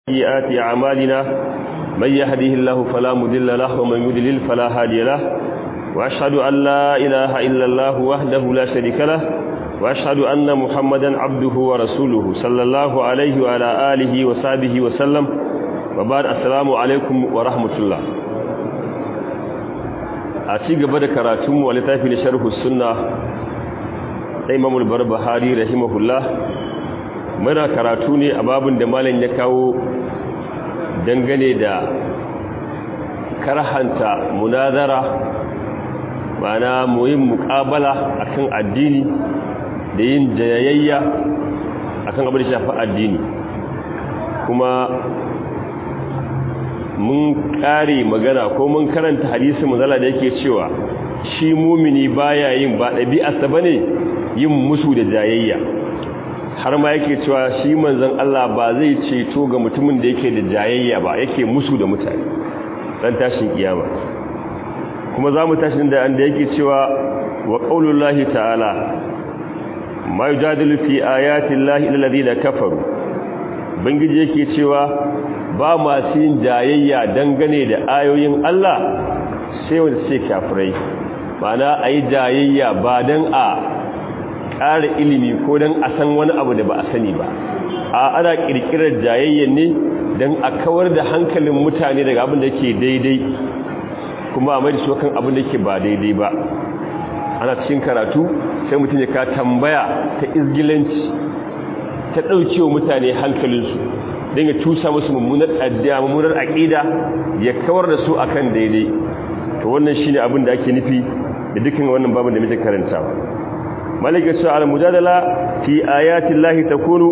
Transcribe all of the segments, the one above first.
سيئات أعمالنا من يهده الله فلا مضل له ومن يضلل فلا هادي له وأشهد أن لا إله إلا الله وحده لا شريك له وأشهد أن محمدا عبده ورسوله صلى الله عليه وعلى آله وصحبه وسلم وبعد السلام عليكم ورحمة الله أتي قبل كراتم ولتافي لشرح السنة إمام البربهاري رحمه الله muna karatu ne a babin da malam ya kawo dangane da karhanta munazara ma'ana muyin muƙabala akan addini da yin jayayya akan abin da shafi addini kuma mun ƙare magana ko mun karanta hadisi manzala da yake cewa shi mumini baya yin ba ɗabi'arsa bane yin musu da jayayya har ma yake cewa shi manzon Allah ba zai ceto ga mutumin da yake da jayayya ba yake musu da mutane dan tashin kiyama kuma za mu tashi da anda yake cewa wa qaulullahi ta'ala ma yujadilu fi ayati llahi illa alladhina kafaru bangiji yake cewa ba masu yin jayayya dangane da ayoyin Allah sai wanda sai kafirai ma'ana ayi jayayya ba dan a ƙara ilimi ko don a san wani abu da ba a sani ba a ana ƙirƙirar jayayyen ne don a kawar da hankalin mutane daga abin da ke daidai kuma a mai da kan abin da ke ba daidai ba ana cikin karatu sai mutum ya ka tambaya ta izgilanci ta ɗaukewa mutane hankalinsu don ya tusa musu mummunar addiya mummunar aƙida ya kawar da su akan daidai to wannan shine abin da ake nufi da dukkan wannan babin da muke karantawa malika cewa al-mujadala fi ayati llahi takunu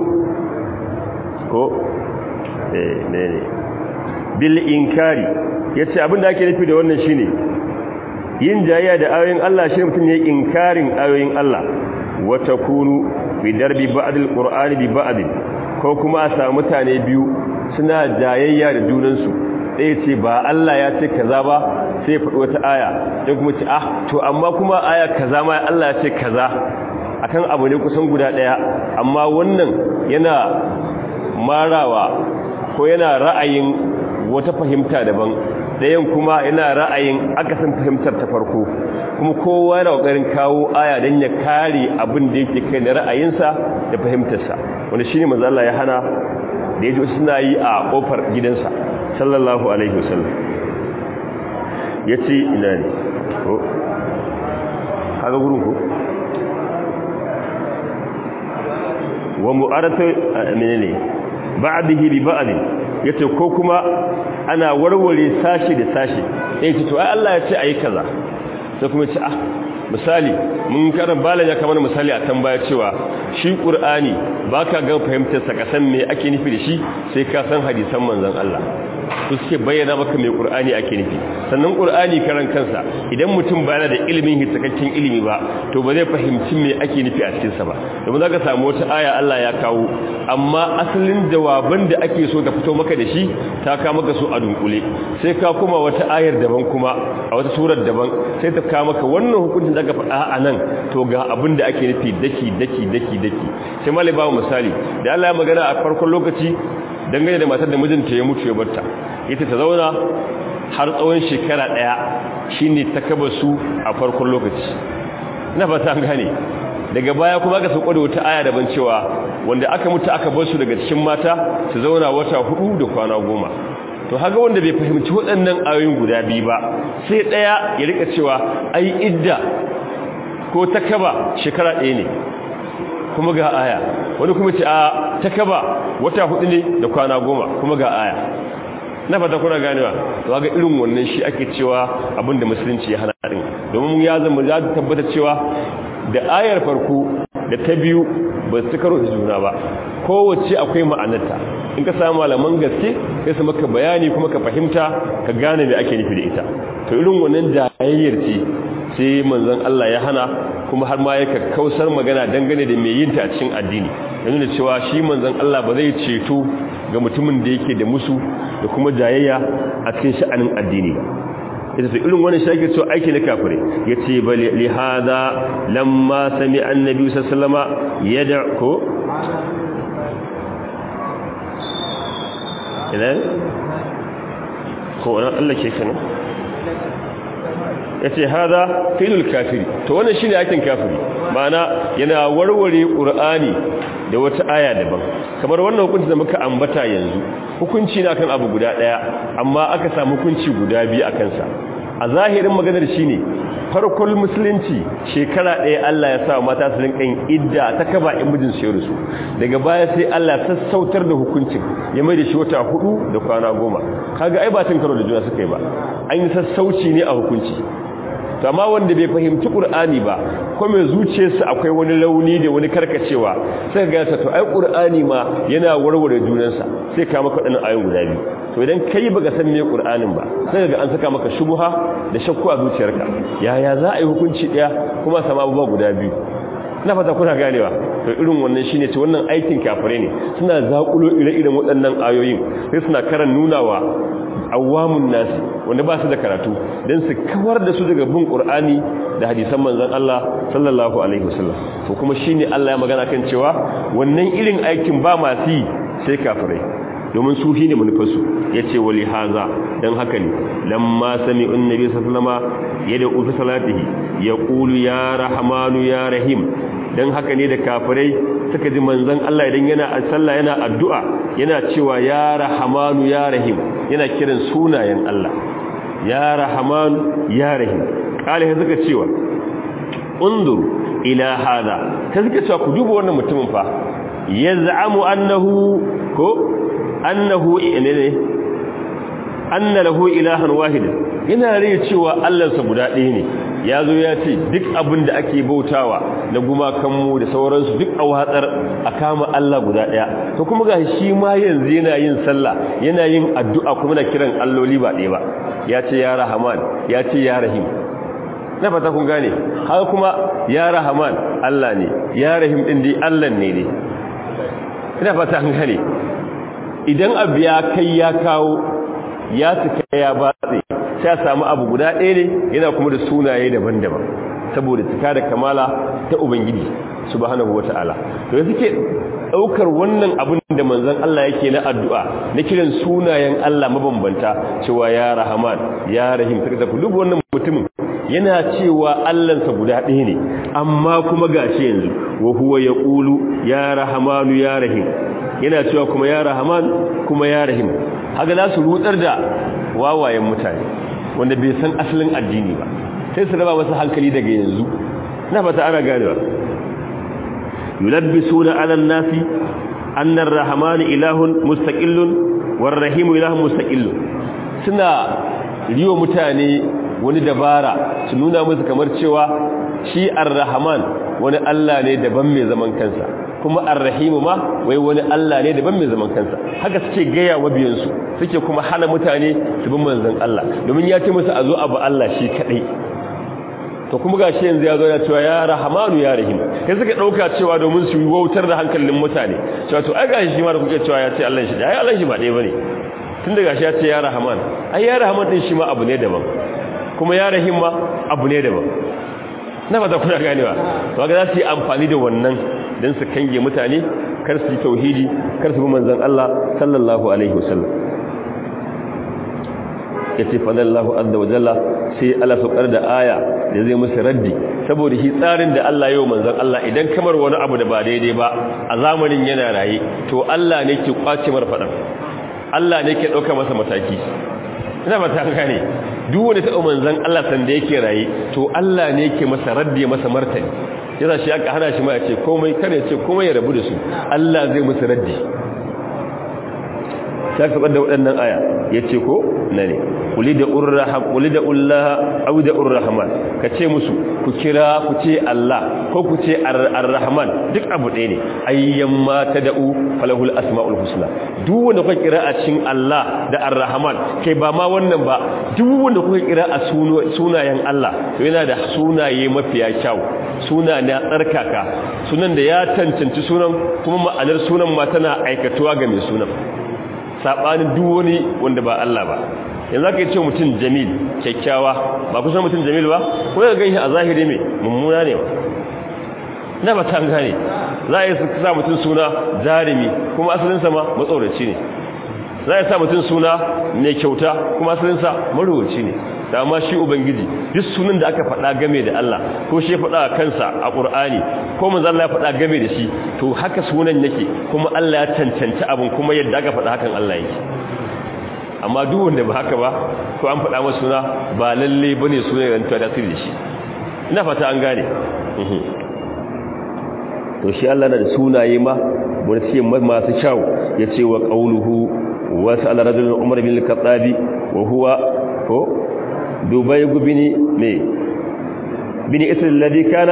ko eh ne ne bil inkari yace abinda ake nufi da wannan shine yin jayya da ayoyin Allah shi mutum ne inkarin ayoyin Allah wa takunu fi darbi ba'd al-qur'ani bi ba'd ko kuma a samu mutane biyu suna jayayya da junansu ɗaya ce ba Allah ya ce kaza ba sai ya faɗi wata aya sai kuma ce ah to amma kuma aya kaza ma Allah ya ce kaza akan abu ne kusan guda ɗaya amma wannan yana marawa ko yana ra'ayin wata fahimta daban ɗayan kuma yana ra'ayin akasin fahimtar ta farko kuma kowa yana ƙoƙarin kawo aya don ya kare abin da yake kai na ra'ayinsa da fahimtarsa wanda shine manzo Allah ya hana da yaji suna yi a kofar gidansa sallallahu alaihi wasallam yace ina ne ko kaga gurin ko wa mu'arata menene ba'dihi bi ba'd yace ko kuma ana warware sashi da sashi eh to ai Allah ya ce ayi kaza sai kuma ce ah misali mun karan balan ya kamar misali a tambaya cewa shi qur'ani baka ga fahimtar sa kasan me ake nufi da shi sai ka san hadisan manzon Allah su suke bayyana maka mai qur'ani ake nufi sannan qur'ani karan kansa idan mutum ba yana da ilimin hitakakken ilimi ba to ba zai fahimci me ake nufi a cikin sa ba domin zaka samu wata aya Allah ya kawo amma asalin jawaban da ake so ta fito maka da shi ta ka maka su a dunkule sai ka kuma wata ayar daban kuma a wata surar daban sai ta ka maka wannan hukuncin da aka faɗa a nan to ga abin da ake nufi daki daki daki daki sai malai ba misali da Allah ya magana a farkon lokaci dangane da matar da mijinta ya mutu ya barta ita ta zauna har tsawon shekara daya shine ta kaba su a farkon lokaci ina fata an gane daga baya kuma aka sauko da wata aya daban cewa wanda aka mutu aka bar su daga cikin mata su zauna wata hudu da kwana goma to haka wanda bai fahimci waɗannan ayoyin guda biyu ba sai daya ya rika cewa ai idda ko ta kaba shekara ɗaya ne kuma ga aya wani kuma ce a ta kaba wata hudu ne da kwana goma kuma ga aya na fata kuna ganewa to ga irin wannan shi ake cewa abinda musulunci ya hana din domin ya zama ya tabbata cewa da ayar farko da ta biyu ba su karo da juna ba kowace akwai ma'anarta in ka samu malaman gaske sai su maka bayani kuma ka fahimta ka gane me ake nufi da ita to irin wannan jayayyar ce sai manzon Allah ya hana kuma har ma yake kausar magana dangane da mai yin ta a cikin addini yana da cewa shi manzon Allah ba zai ceto ga mutumin da yake da musu da kuma jayayya a cikin sha'anin addini ba ita sai irin wannan shake cewa aiki na kafire yace bal li hada lamma sami annabi sallallahu alaihi wasallama yad'u ina ko wannan Allah ke kana yace hada filul kafiri to wannan shine aikin kafiri ma'ana yana warware qur'ani da wata aya daban kamar wannan hukunci da muka ambata yanzu hukunci ne akan abu guda daya amma aka samu hukunci guda biyu akan sa a zahirin maganar shine farkon musulunci shekara ɗaya Allah ya sa mata su rinka yin idda ta kaba in mijin su su daga baya sai Allah sassautar da hukuncin ya mai da shi wata hudu da kwana goma kaga ai ba tun karo da juna suka yi ba an yi sassauci ne a hukunci to amma wanda bai fahimci Qur'ani ba ko mai zuciyarsa akwai wani launi da wani karkacewa sai ga ta to ai Qur'ani ma yana warware junansa sai ka maka wadannan ayoyin guda biyu to idan kai baka san me Qur'anin ba sai ga an saka maka shubha da shakku a zuciyarka yaya za a yi hukunci daya kuma sama abubuwa guda biyu ina fata kuna ganewa to irin wannan shine ce wannan aikin kafire ne suna zakulo ire-iren waɗannan ayoyin sai suna karan nunawa awamun nasi wanda ba su da karatu don su kawar da su daga bin ƙur'ani da hadisan manzan Allah sallallahu alaihi wasallam to kuma shine Allah ya magana kan cewa wannan irin aikin ba masu yi sai kafirai domin su shine manufarsu yace wali haza dan haka ne lamma sami'un nabi sallallahu alaihi yad'u fi salatihi yaqulu ya rahmanu ya rahim dan haka ne da kafirai suka ji manzon Allah idan yana a sallah yana addu'a yana cewa ya rahmanu ya rahim yana kiran sunayen Allah ya rahmanu ya rahim kale suka cewa undur ila hada ta suka cewa ku duba wannan mutumin fa yaz'amu annahu ko annahu ne anna lahu ilahan wahid yana rai cewa Allahnsa guda ɗaya ne yazo ya ce duk abin da ake bautawa na gumakanmu da sauransu duk a watsar a kama Allah guda ɗaya to kuma ga shi ma yanzu yana yin sallah yana yin addu'a kuma na kiran alloli ba ɗaya ba ya ce ya rahman ya ce ya rahim na fata kun gane haka kuma ya rahman Allah ne ya rahim din dai Allah ne ne ina fata an gane idan abu ya kai ya kawo ya cika ya batse sai samu abu guda ɗaya ne yana kuma da sunaye daban-daban saboda cika da kamala ta ubangiji subhanahu wata'ala to yanzu ke daukar wannan abin da manzon Allah yake na addu'a na kiran sunayen Allah mabambanta cewa ya rahman ya rahim kaga ku duk wannan mutumin yana cewa Allahnsa guda ɗaya ne amma kuma gashi yanzu wa huwa yaqulu ya rahmanu ya rahim yana cewa kuma ya rahman kuma ya rahim haka za su rutsar da wawayen mutane wanda bai san asalin addini ba sai su raba masa hankali daga yanzu na fata ana ganewa yulabbisuna ala nasi anna ar-rahman ilahun mustaqillun war-rahim ilahun mustaqillun suna riyo mutane wani dabara su nuna musu kamar cewa shi ar-rahman wani Allah ne daban mai zaman kansa kuma ar-rahim ma wai wani Allah ne daban mai zaman kansa haka suke gaya wa biyansu suke kuma hana mutane su bin manzon Allah domin ya ce musu a zo abu Allah shi kadai to kuma gashi yanzu ya zo ya cewa ya rahmanu ya rahim kai suka dauka cewa domin su wautar da hankalin mutane cewa to ai gashi shi ma da kuke cewa ya ce Allah shi ai Allah shi ba ɗaya bane tun da gashi ya ce ya rahman ai ya rahman din shi ma abu ne daban kuma ya rahim ma abu ne daban na fata kuna ganewa to ga za su yi amfani da wannan don su kange mutane kar su yi tauhidi kar su bi manzon Allah sallallahu alaihi wasallam yace fadallahu azza wa jalla sai Allah saukar da aya da zai musu raddi saboda shi tsarin da Allah yau manzon Allah idan kamar wani abu da ba daidai ba a zamanin yana raye to Allah ne ke kwace mar fadan Allah ne ke dauka masa mataki ina ba ta gane duk wanda ta manzon Allah san da yake raye to Allah ne ke masa raddi masa martani yasa shi aka hana shi ma ya ce komai kare ce komai ya rabu da su Allah zai musu raddi sai ka da waɗannan aya yace ko na ne ulida urraham ulida ullaha aw da urrahman kace musu ku kira ku ce Allah ko ku ce arrahman duk abu ɗaya ne ayyan ma tad'u falahul asmaul husna duk wanda kuka kira a cikin Allah da arrahman kai ba ma wannan ba duk wanda kuka kira a sunayen Allah to yana da sunaye mafiya kyau suna na tsarkaka sunan da ya cancanci sunan kuma ma'anar sunan ma tana aikatuwa ga mai sunan sabanin duk wani wanda ba Allah ba yanzu aka yi ce mutum jamil kyakkyawa ba kusan mutum jamil ba ko ya gan shi a zahiri mai mummuna ne ba na ba ta gane za a yi sa mutum suna jarumi kuma asalinsa ma matsoraci ne za ya sa mutum suna mai kyauta kuma asalinsa marubuci ne da amma shi ubangiji duk sunan da aka faɗa game da Allah ko shi ya faɗa kansa a ƙur'ani ko manzo Allah ya faɗa game da shi to haka sunan yake kuma Allah ya cancanci abin kuma yadda aka faɗa hakan Allah yake amma duk wanda ba haka ba ko an faɗa masa suna ba lalle bane sunan ya rantsuwa da sirri shi ina fata an gane to shi Allah na da sunaye ma wani ce masu kyau yace wa qauluhu wa sa'ala rajulun umar bin al-khattabi wa huwa ko dubai gubini ne bini isra alladhi kana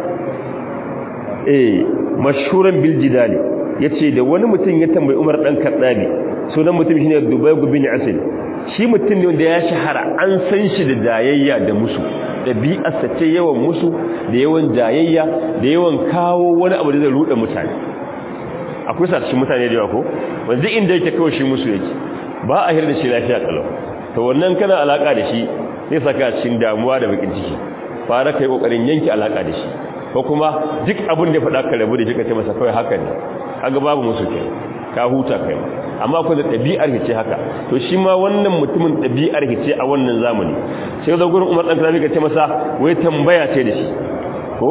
eh mashhuran bil jidali yace da wani mutum ya tambayi Umar dan Kaddabi sunan mutum shine Dubai gubini asali shi mutum ne wanda ya shahara an san shi da dayayya da musu dabi'arsa ce yawan musu da yawan dayayya da yawan kawo wani abu da zai rude mutane akwai sa cikin mutane da yawa ko wanda inda yake kawo shi musu yake ba a hirda shi lafiya kalau to wannan kana alaka da shi zai saka cikin damuwa da bakin ciki fara kai kokarin yanki alaka da shi ko kuma duk abin da faɗa ka rabu da shi ka ce masa kawai haka ne kaga babu musu ke ka huta kai amma ko da ɗabi'ar hice haka to shi ma wannan mutumin ɗabi'ar hice a wannan zamani sai da gurin Umar dan Karabi ka ce masa wai tambaya ce da shi ko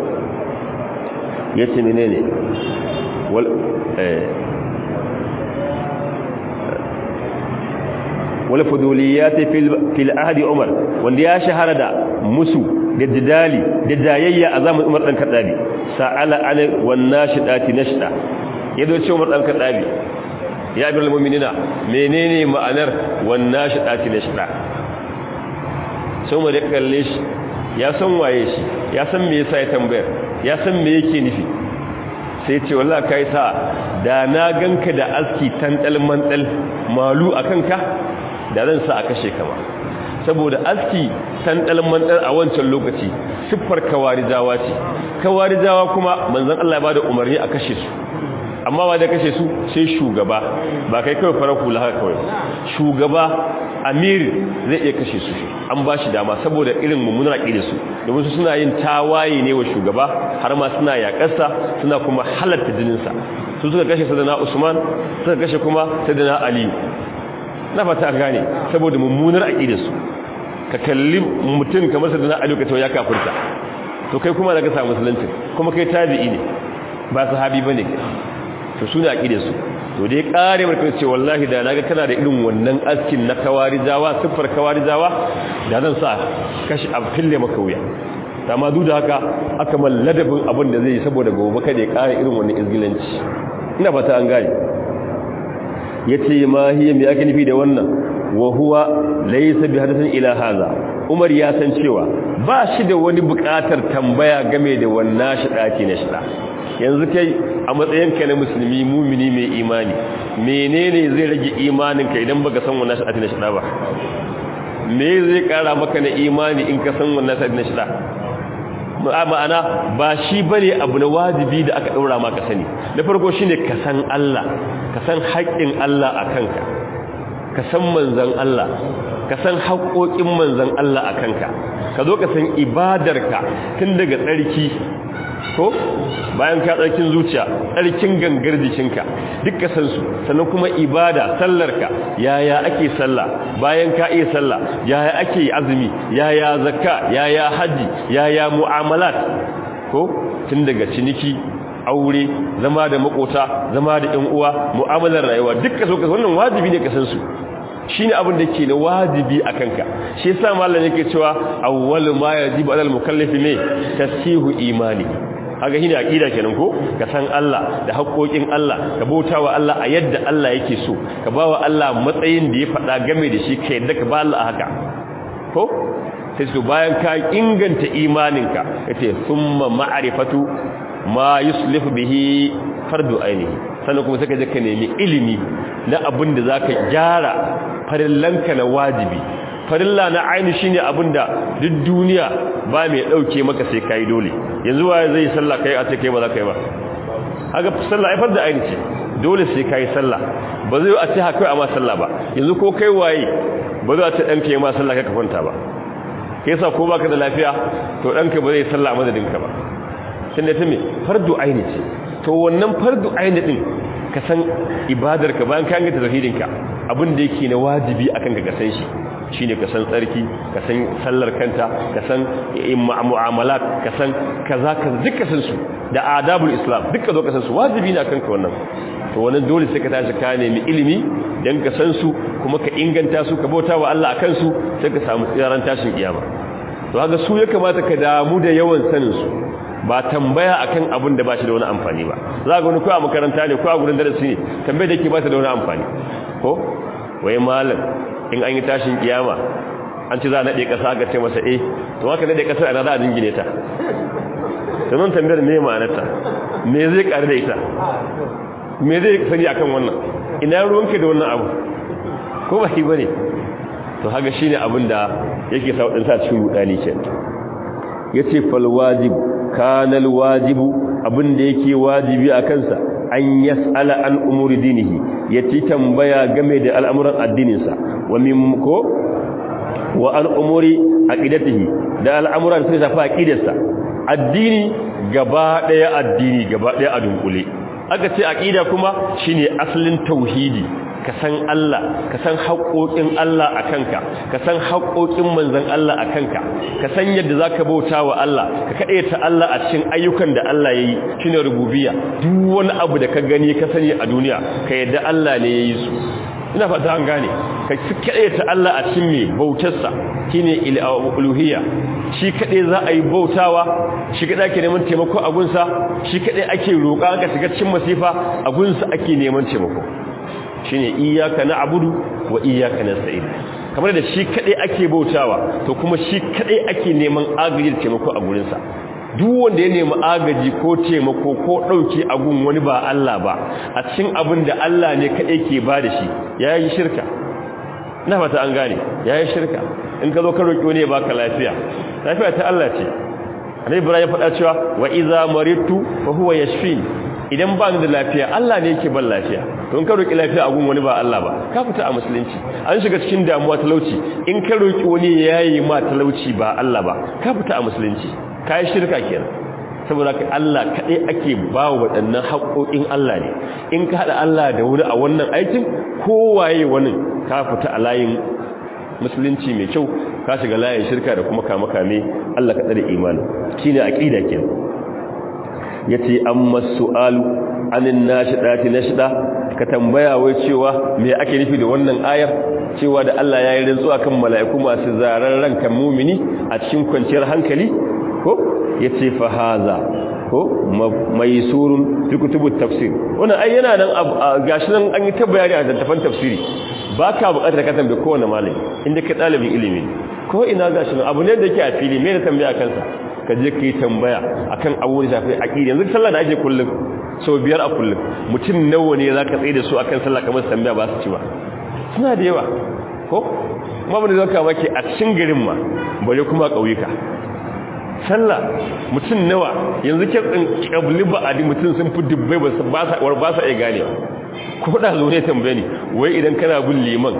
yace menene wal eh wal fuduliyati fil fil ahdi Umar wanda ya shahara da musu da jidali da jayayya a zamanin Umar dan Kadabi sa'ala ana wan nashidati nashda yado ce Umar dan Kadabi ya bi mu'minina menene ma'anar wan nashidati nashda sai mu da kalle shi ya san waye shi ya san me yasa ya tambayar ya san me yake nufi sai ce wallahi kai sa da na ganka da aski tandal mandal malu akan ka da zan sa a kashe kama saboda aski tandal mandal a wancan lokaci siffar kawarijawa ce kawarijawa kuma manzon Allah ya bada umarni a kashe su amma ba da kashe su sai shugaba ba kai kawai farar hula haka kawai shugaba amir zai iya kashe su an ba shi dama saboda irin mummunar aƙida su domin su suna yin tawaye ne wa shugaba har ma suna yaƙarsa suna kuma halatta jininsa su suka kashe sadana usman suka kashe kuma sadana aliyu na fata gane saboda mummunar aƙida su ka kalli mutum kamar sadana aliyu ka tawo ya kafurta to kai kuma daga samu musulunci kuma kai tabi'i ne ba sahabi bane to su ne aƙide su to dai ƙare marka ce wallahi da naga kana da irin wannan askin na kawarijawa siffar kawarijawa da zan sa kashi a fille maka wuya amma duk da haka aka man ladabin abin da zai yi saboda gobe kada ya ƙara irin wannan izgilanci ina fata an gane yace ma hiya me ake nufi da wannan wa huwa laysa bi hadathin ila hadha Umar ya san cewa ba shi da wani buƙatar tambaya game da wannan shidaki na shida yanzu kai a matsayinka na musulmi mumini mai imani menene zai rage imaninka idan baka san wannan shida na shida ba me zai kara maka na imani in ka san wannan shida na shida ma'ana ba shi bane abu na wajibi da aka daura maka sani da farko shine ka san Allah ka san haƙƙin Allah a kanka ka san manzon Allah ka san haƙoƙin manzon Allah a kanka ka zo ka san ibadarka tun daga tsarki ko bayan ka tsarkin zuciya tsarkin gangar jikinka duk ka san su sannan kuma ibada sallarka yaya ake sallah bayan ka iya sallah yaya ake azumi yaya zakka yaya haji yaya mu'amalat ko tun daga ciniki aure zama da makota zama da ƴan uwa mu'amalar rayuwa duk ka so ka wannan wajibi ne ka san su shine abin da ke na wajibi a kanka shi yasa mallan yake cewa awwalu ma yajibu alal mukallafi ne tasihu imani haka shine aqida kenan ko ka san Allah da haƙoƙin Allah ka bautawa Allah a yadda Allah yake so ka bawa Allah matsayin da ya faɗa game da shi ka yadda ka ba Allah haka ko sai su bayan ka inganta imaninka yace thumma ma'rifatu ma yuslihu bihi fardu ainihi sannan kuma sai ka je ka nemi ilimi na abin da zaka gyara farillanka na wajibi farilla na aini shine abinda duk duniya ba mai dauke maka sai kai dole yanzu waye zai sallah kai a ce kai ba za kai ba haka sallah ai farda aini ce dole sai kai sallah ba zai a ce haka amma sallah ba yanzu ko kai waye ba zai a ce danka yi ma sallah kai ka kwanta ba kai sa ko baka da lafiya to danka ba zai sallah madadin ka ba sai ne ta me fardu aini ce to wannan fardu aini din ka san ibadarka bayan ka ganta tauhidinka abin da yake na wajibi akan ka san shi shine ka san tsarki ka san sallar kanta ka san mu'amalat ka san kaza ka duka san su da adabul islam duka zo ka san su wajibi ne akan ka wannan to wannan dole sai ka tashi ka nemi ilimi dan ka san su kuma ka inganta su ka bauta wa Allah akan su sai ka samu tsiran tashin kiyama to haka su ya kamata ka damu da yawan sanin su ba tambaya akan abin da ba shi da wani amfani ba za ga wani ko a makaranta ne ko a gurin darasi ne tambayar da ke ba ta da wani amfani ko wai malam in an yi tashin kiyama an ci za a naɗe ƙasa aka ce masa eh to haka naɗe ƙasar ana za a jingine ta sannan tambayar me ma'anarta me zai ƙari da ita me zai sani akan wannan ina ruwanka da wannan abu ko ba shi bane to haka shine abin da yake sa wadansa cikin rudani ke yace fal wajib kana al wajibu abin da yake wajibi a kansa an yas'ala an umuri dinihi yace tambaya game da al'amuran addininsa wa min ko wa an umuri aqidatihi da al'amuran sai shafa aqidarsa addini gaba daya addini gaba daya a dunkule aka ce aqida kuma shine asalin tauhidi ka san Allah ka san haƙoƙin Allah a kanka ka san haƙoƙin manzon Allah a kanka ka san yadda zaka bauta wa Allah ka ta Allah a cikin ayyukan da Allah yayi shine rububiyya duk wani abu da ka gani ka sani a duniya ka yadda Allah ne yayi su ina fata an gane ka ta Allah a cikin me bautarsa shine uluhiyya shi kadai za a yi bautawa shi kadai ake neman taimako a gunsa shi kadai ake roƙa ka shiga cikin masifa a gunsa ake neman taimako shine iyyaka na'budu wa iyyaka nasta'in kamar da shi kadai ake bautawa to kuma shi kadai ake neman agaji da taimako a gurinsa duk wanda ya nemi agaji ko taimako ko dauke a gun wani ba Allah ba a cikin abin da Allah ne kadai ke ba da shi yayi shirka na fata an gane yayi shirka in ka zo ka roki wani ya baka lafiya lafiya ta Allah ce Annabi Ibrahim ya faɗa cewa wa idza maritu fa huwa yashfini idan ba ni da lafiya Allah ne yake ban lafiya to in ka roki lafiya a gun wani ba Allah ba ka fita a musulunci an shiga cikin damuwa talauci in ka roki wani yayi ma talauci ba Allah ba ka fita a musulunci kai shirka kenan saboda ka Allah kadai ake ba waɗannan haƙoƙin Allah ne in ka hada Allah da wani a wannan aikin kowaye wani ka fita a layin musulunci mai kyau ka shiga layin shirka da kuma kama kame Allah ka tsare imani shine aqida kenan yace amma su'alu anin nashidati nashida ka tambaya wai cewa me ake nufi da wannan ayar cewa da Allah ya yi rantsuwa kan mala'iku masu zaran rankan mumini a cikin kwanciyar hankali ko yace fa haza ko maisurun fi kutubut tafsir wannan ai yana nan gashi nan an yi ta bayani a littafin tafsiri baka bukatar ka tambaye kowanne malami inda ka dalibin ilimi ko ina gashi nan abu ne da yake a fili me da tambaya kansa ka je ka yi tambaya akan abubuwan da shafi aqida yanzu sallah da ake kullum sau biyar a kullum mutum nawa ne za ka tsaye da su akan sallah kamar tambaya ba su ci ba suna da yawa ko kuma bane zaka maki a cikin garin ma bare kuma ƙauyuka sallah mutum nawa yanzu ke tsin kabli ba a mutum sun fi dubbai ba sa ba sa iya gane ko da zo ne tambaye ni wai idan kana bin liman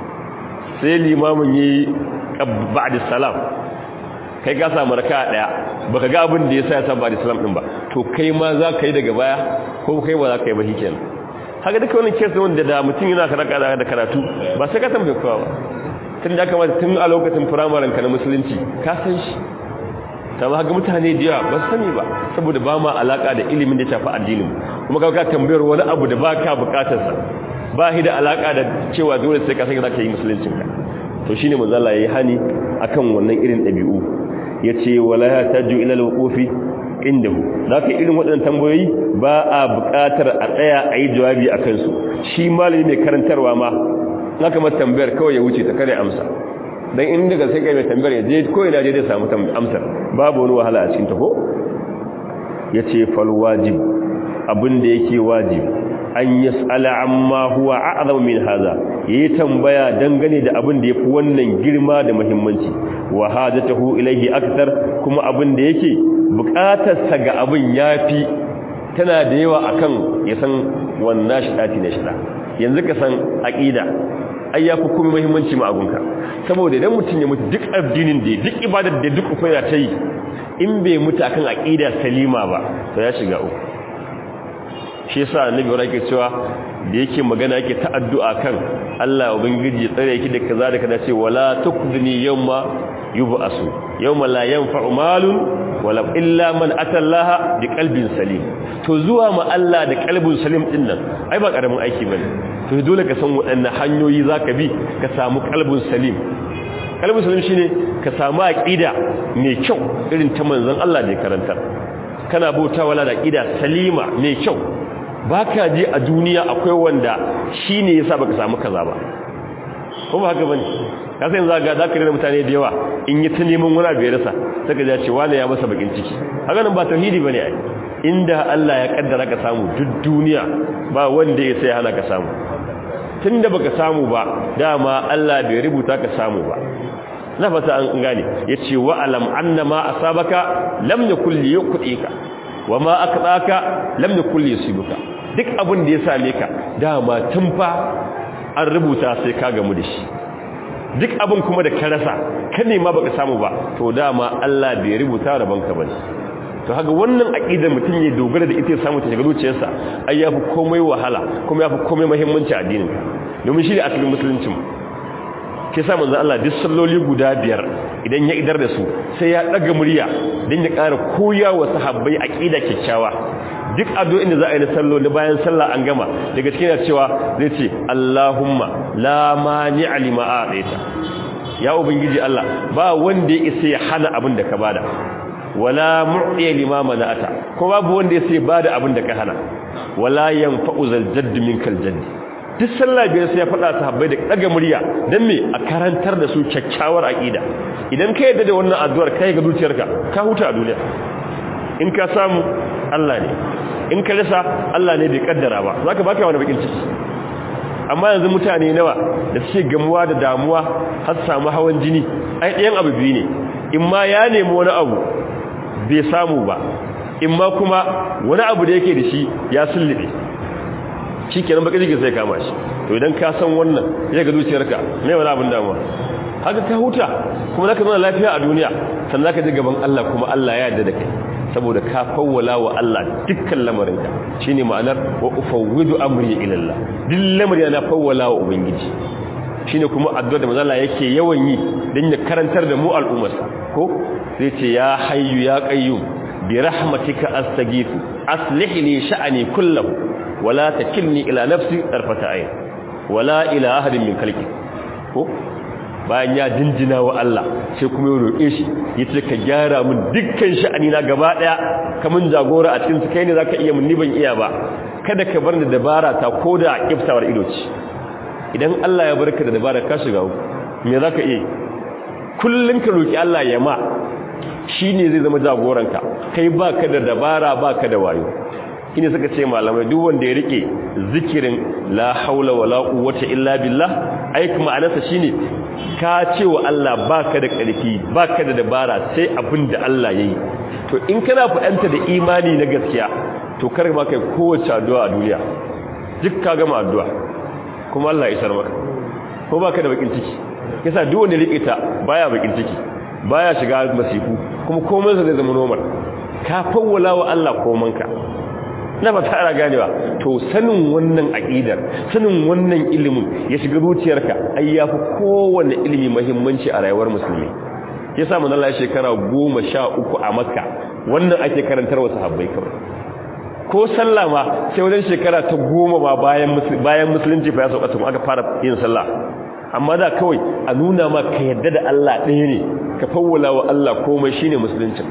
sai limamin yi ba'da salam kai ka samu raka daya baka ga abin da yasa ya sa ba'da salam din ba to kai ma za ka yi daga baya ko kai ba za ka yi ba shikenan haka duka wannan kesu wanda da mutum yana karaka da karatu ba sai ka tambaye kowa ba tun da kamata tun a lokacin firamaren ka na musulunci ka san shi ta ba ga mutane da yawa ba su sani ba saboda ba ma alaka da ilimin da shafi addinin kuma ka tambayar wani abu da ba ka bukatar sa ba shi da alaka da cewa dole sai ka san za ka yi musuluncin ka to shine manzo Allah yayi hani akan wannan irin dabi'u yace wala yataju ila alwuqufi indahu zaka irin waɗannan tambayoyi ba a buƙatar a tsaya a yi jawabi a kansu shi malami mai karantarwa ma naka mata tambayar kawai ya wuce ta kare amsa dan in daga sai kai mai tambayar ya je ko ina je zai samu amsar babu wani wahala a cikin ta ko yace fal wajib abin da yake wajib an yas'ala amma huwa a'zam min hadha yayi tambaya dangane da abin da yafi wannan girma da muhimmanci wa hajatuhu ilayhi akthar kuma abin da yake bukatarsa ga abin yafi tana da yawa akan ya san wannan shidati na shida yanzu ka san aqida ai yafi kuma muhimmanci ma agunka saboda idan mutun ya mutu duk addinin da duk ibadar da duk koyar ta yi in bai mutu akan aqida salima ba to ya shiga uku shi yasa annabi wara yake cewa da yake magana yake ta addu'a kan Allah ubangiji ya tsare ki da kaza da kaza ce wala tukdini yawma yub'asu yawma la yanfa'u malun wala illa man atallaha bi qalbin salim to zuwa ma Allah da qalbin salim din nan ai ba karamin aiki bane to dole ka san waɗannan hanyoyi zaka bi ka samu qalbin salim qalbin salim shine ka samu aqida mai kyau irin ta manzon Allah da ya karanta kana bautawa da aqida salima mai kyau baka ji a duniya akwai wanda shine yasa baka samu kaza ba ko ba haka bane ka san zaga zaka rena mutane da yawa in yi ta neman wani abu ya rasa saka ya ce wani ya masa bakin ciki haka nan ba tauhidi bane ai inda Allah ya kaddara ka samu duk duniya ba wanda ya sai hana ka samu tunda baka samu ba dama Allah bai rubuta ka samu ba na fata an gane yace wa alam annama asabaka lam yakul liyuqika wama akdaka lam yakul yusibuka duk abin da ya same ka dama tun fa an rubuta sai ka gamu da shi duk abin kuma da ka rasa ka nema baka samu ba to dama Allah bai rubuta rabon ka bane to haka wannan aqidar mutum ya dogara da ita ya samu ta shiga zuciyarsa ai yafi komai wahala kuma yafi komai muhimmanci a addinin ka domin shi ne asalin musuluncin ke sa manzo Allah duk salloli guda biyar idan ya idar da su sai ya daga murya dan ya ƙara koya wa sahabbai aqida kikkiawa duk addu'o'in da za a yi na salloli bayan sallah an gama daga cikin cewa zai ce Allahumma la mani'a lima a'taita ya ubangiji Allah ba wanda ya isa ya hana abin da ka bada wala mu'tiya lima mana'ata ko babu wanda ya isa ya bada abin da ka hana wala yanfa'u zal jadd minkal jadd duk sallah biyar sai ya faɗa sahabbai da daga murya dan me a karantar da su kyakkyawar aqida idan ka yadda da wannan addu'ar kai ga zuciyarka ka huta a duniya in ka samu Allah ne in ka rasa Allah ne bai kaddara ba zaka baka wani bakin ciki amma yanzu mutane nawa da suke gamuwa da damuwa har samu hawan jini ai ɗayan abu biyu ne in ma ya nemi wani abu bai samu ba in ma kuma wani abu da yake da shi ya sullube shi kenan baka jikin sai kama shi to idan ka san wannan ya ga zuciyarka mai wani abin damuwa haka ka huta kuma zaka zama lafiya a duniya sannan zaka ji gaban Allah kuma Allah ya yarda da kai saboda ka fawwala wa Allah dukkan lamarinka shine ma'anar wa ufawwidu amri ila Allah duk lamarin na fawwala wa ubangiji shine kuma addu'a da manzo Allah yake yawan yi dan ya karantar da mu al'ummarsa ko zai ce ya hayyu ya qayyum bi rahmatika astaghithu aslih li sha'ani kullahu wala takilni ila nafsi tarfata ayn wala ila ahadin min khalqi ko bayan ya jinjina wa Allah sai kuma ya roƙe shi yace ka gyara min dukkan sha'ani na gaba daya kaman jagora a cikin su kai ne zaka iya mun ni ban iya ba kada ka bar ni dabara ta koda kiftawar ido ce idan Allah ya barka da dabara ka shiga me zaka iya kullun ka roki Allah ya ma shine zai zama jagoranka kai baka da dabara baka da wayo shine suka ce malamai duk wanda ya rike zikirin la haula wala quwwata illa billah ai kuma anasa shine ka ce wa Allah baka da ƙarfi baka da dabara sai abin da Allah yayi to in kana fadanta da imani na gaskiya to kar ma kai kowace addu'a a duniya duk ka gama addu'a kuma Allah ya isar maka ko baka da bakin ciki yasa duk wanda rike ta baya bakin ciki baya shiga masifu kuma komai sa zai zama normal ka fawwala wa Allah komanka na ba tara ganewa to sanin wannan aqidar sanin wannan ilimin ya shiga zuciyarka ai yafi kowanne ilimi muhimmanci a rayuwar musulmi yasa mun Allah shekara 13 a Makka wannan ake karantar wa sahabbai kawai ko sallah ma sai wajen shekara ta 10 ba bayan bayan musulunci fa ya sauka tun aka fara yin sallah amma da kawai a nuna ma ka yadda da Allah ɗaya ne ka fawwala wa Allah komai shine musulunci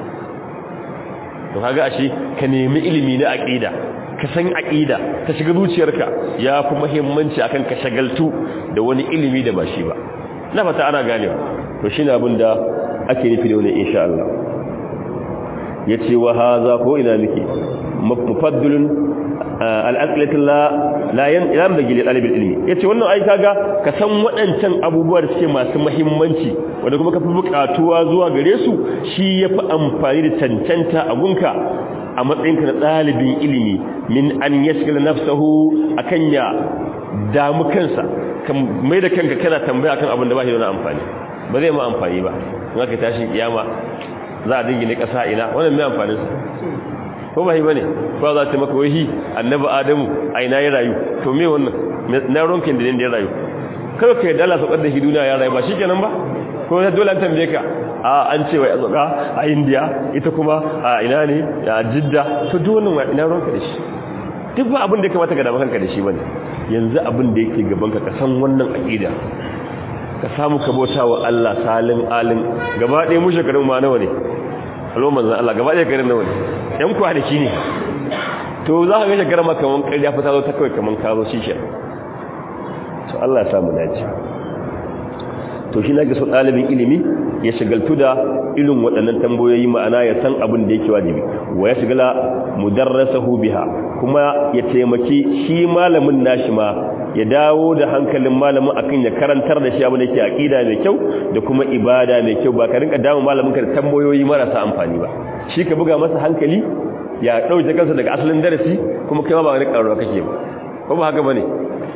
to kaga ashe ka nemi ilimi na aqida ka san aqida ta shiga zuciyarka yafi muhimmanci akan ka shagaltu da wani ilimi da ba shi ba na fata ana ganewa to shine abin da ake nufi da wani insha Allah yace wa hadha ko ina miki mufaddalun al-aqlatu la la yan bagi li talib ilmi yace wannan ai kaga ka san waɗancan abubuwa da suke masu muhimmanci wanda kuma ka fi buƙatuwa zuwa gare su shi yafi amfani da cancanta a gunka a matsayinka na ɗalibin ilimi min an yashgala nafsahu akan ya damu kansa kan mai da kanka kana tambaya kan abin da ba shi da amfani ba zai ma amfani ba in aka tashi kiyama za a dingine ƙasa ina wannan mai amfanin sa ko ba yi bane ba za ta maka wahi annabi adamu a ina ya rayu to me wannan na ronkin da ya rayu kar ka yadda Allah saukar da shi duniya ya rayu ba shikenan ba ko sai dole an tambaye ka a an ce wai azuka a India ita kuma a ina ne a Jidda to duk wannan ina ronka da shi duk ba abin da ya kamata ka damu kanka da shi bane yanzu abin da yake gaban ka ka san wannan aqida ka samu ka bauta wa Allah salin alin gaba ɗaya mu shekarun ma nawa ne alo manzon Allah gaba ɗaya garin nawa ne yan kwanaki ne to za ka ga shekara ma kaman ƙarya fita zo ta kawai kaman ka zo shi to Allah ya samu dace to shi nake so ɗalibin ilimi ya shigaltu da irin waɗannan tambayoyi ma'ana ya san abin da yake wajibi wa ya shigala mudarrasahu biha kuma ya taimaki shi malamin nashi ma ya dawo da hankalin malamin akan ya karantar da shi abin da yake aqida mai kyau da kuma ibada mai kyau ba ka rinka dawo malamin ka da tambayoyi marasa amfani ba shi ka buga masa hankali ya dauke kansa daga asalin darasi kuma kai ma ba wani karo kake ba ko ba haka bane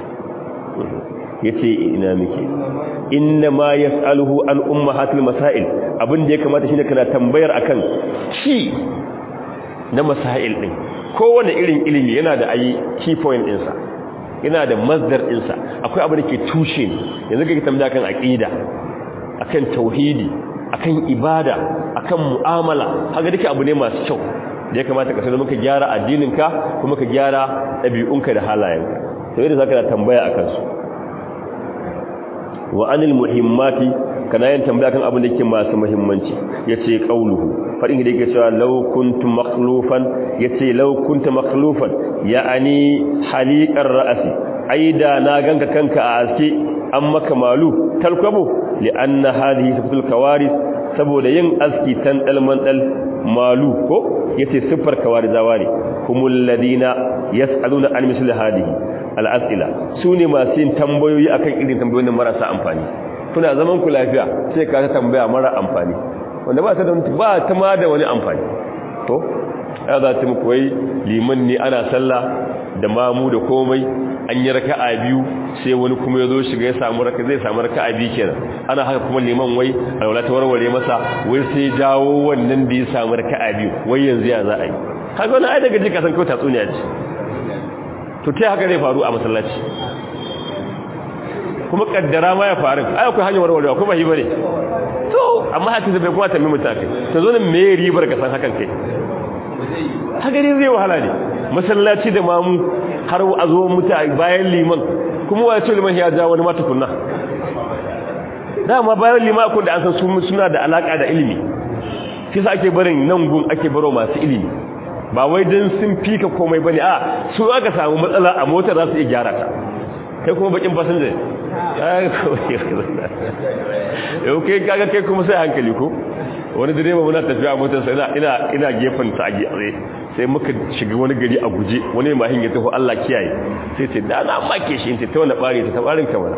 yace ina miki inna ma yas'aluhu an ummahatil masail abin da ya kamata shine kana tambayar akan shi na masail din kowane irin ilimi yana da ayi key point ɗinsa yana da masdar ɗinsa akwai abin da ke tushe ne yanzu kake tambaya kan aqida akan tauhidi akan ibada akan mu'amala haka duka abu ne masu kyau da ya kamata ka sanar maka gyara addininka kuma ka gyara ɗabi'unka da halayenka to yadda zaka da tambaya akan su wa anil muhimmati kana yin tambaya kan abin da yake masu muhimmanci yace qauluhu fadin da yake cewa law kuntu makhlufan yace law kuntu makhlufan ya'ani haliqar ra'si aida na ganka kanka a aske an maka malu talqabu li'anna hadhihi sifatul kawaris saboda yin aski tan dalman dal malu ko yace siffar kawarizawa ne humul ladina yas'aluna an misli hadhihi al'asila su ne masu yin tambayoyi akan irin tambayoyin marasa amfani kuna zaman ku lafiya sai ka ta tambaya mara amfani wanda ba ta da ba ta ma da wani amfani to ya za ta muku wai liman ne ana sallah da mamu da komai an yi raka'a biyu sai wani kuma ya zo shiga ya samu raka zai samu raka'a biyu kenan ana haka kuma liman wai alwala ta warware masa wai sai jawo wannan da ya samu raka'a biyu wai yanzu ya za a yi haka wani ai daga jika san kawai tatsuniya ce to ta haka zai faru a masallaci kuma kaddara ma ya faru ai akwai hanyar warwarewa kuma hi bane to amma haka zai kuma tambaye mutane to zo ne me ribar ka san hakan kai haka ne zai wahala ne masallaci da mamu har a zo mutane bayan liman kuma wa ce liman ya ja wani mata kunna dama bayan liman kun da an san su suna da alaka da ilimi kisa ake barin nan gun ake baro masu ilimi ba wai don sun fika komai bane a su aka samu matsala a motar za su iya gyara ta kai kuma bakin fasinja yau kai kaga kai kuma sai hankali ko wani direba muna tafiya a motar sai ina ina gefen ta a gyare sai muka shiga wani gari a guje wani mahin ya tafi Allah kiyaye sai ce da na make shi ta wani bare ta tabarin kamar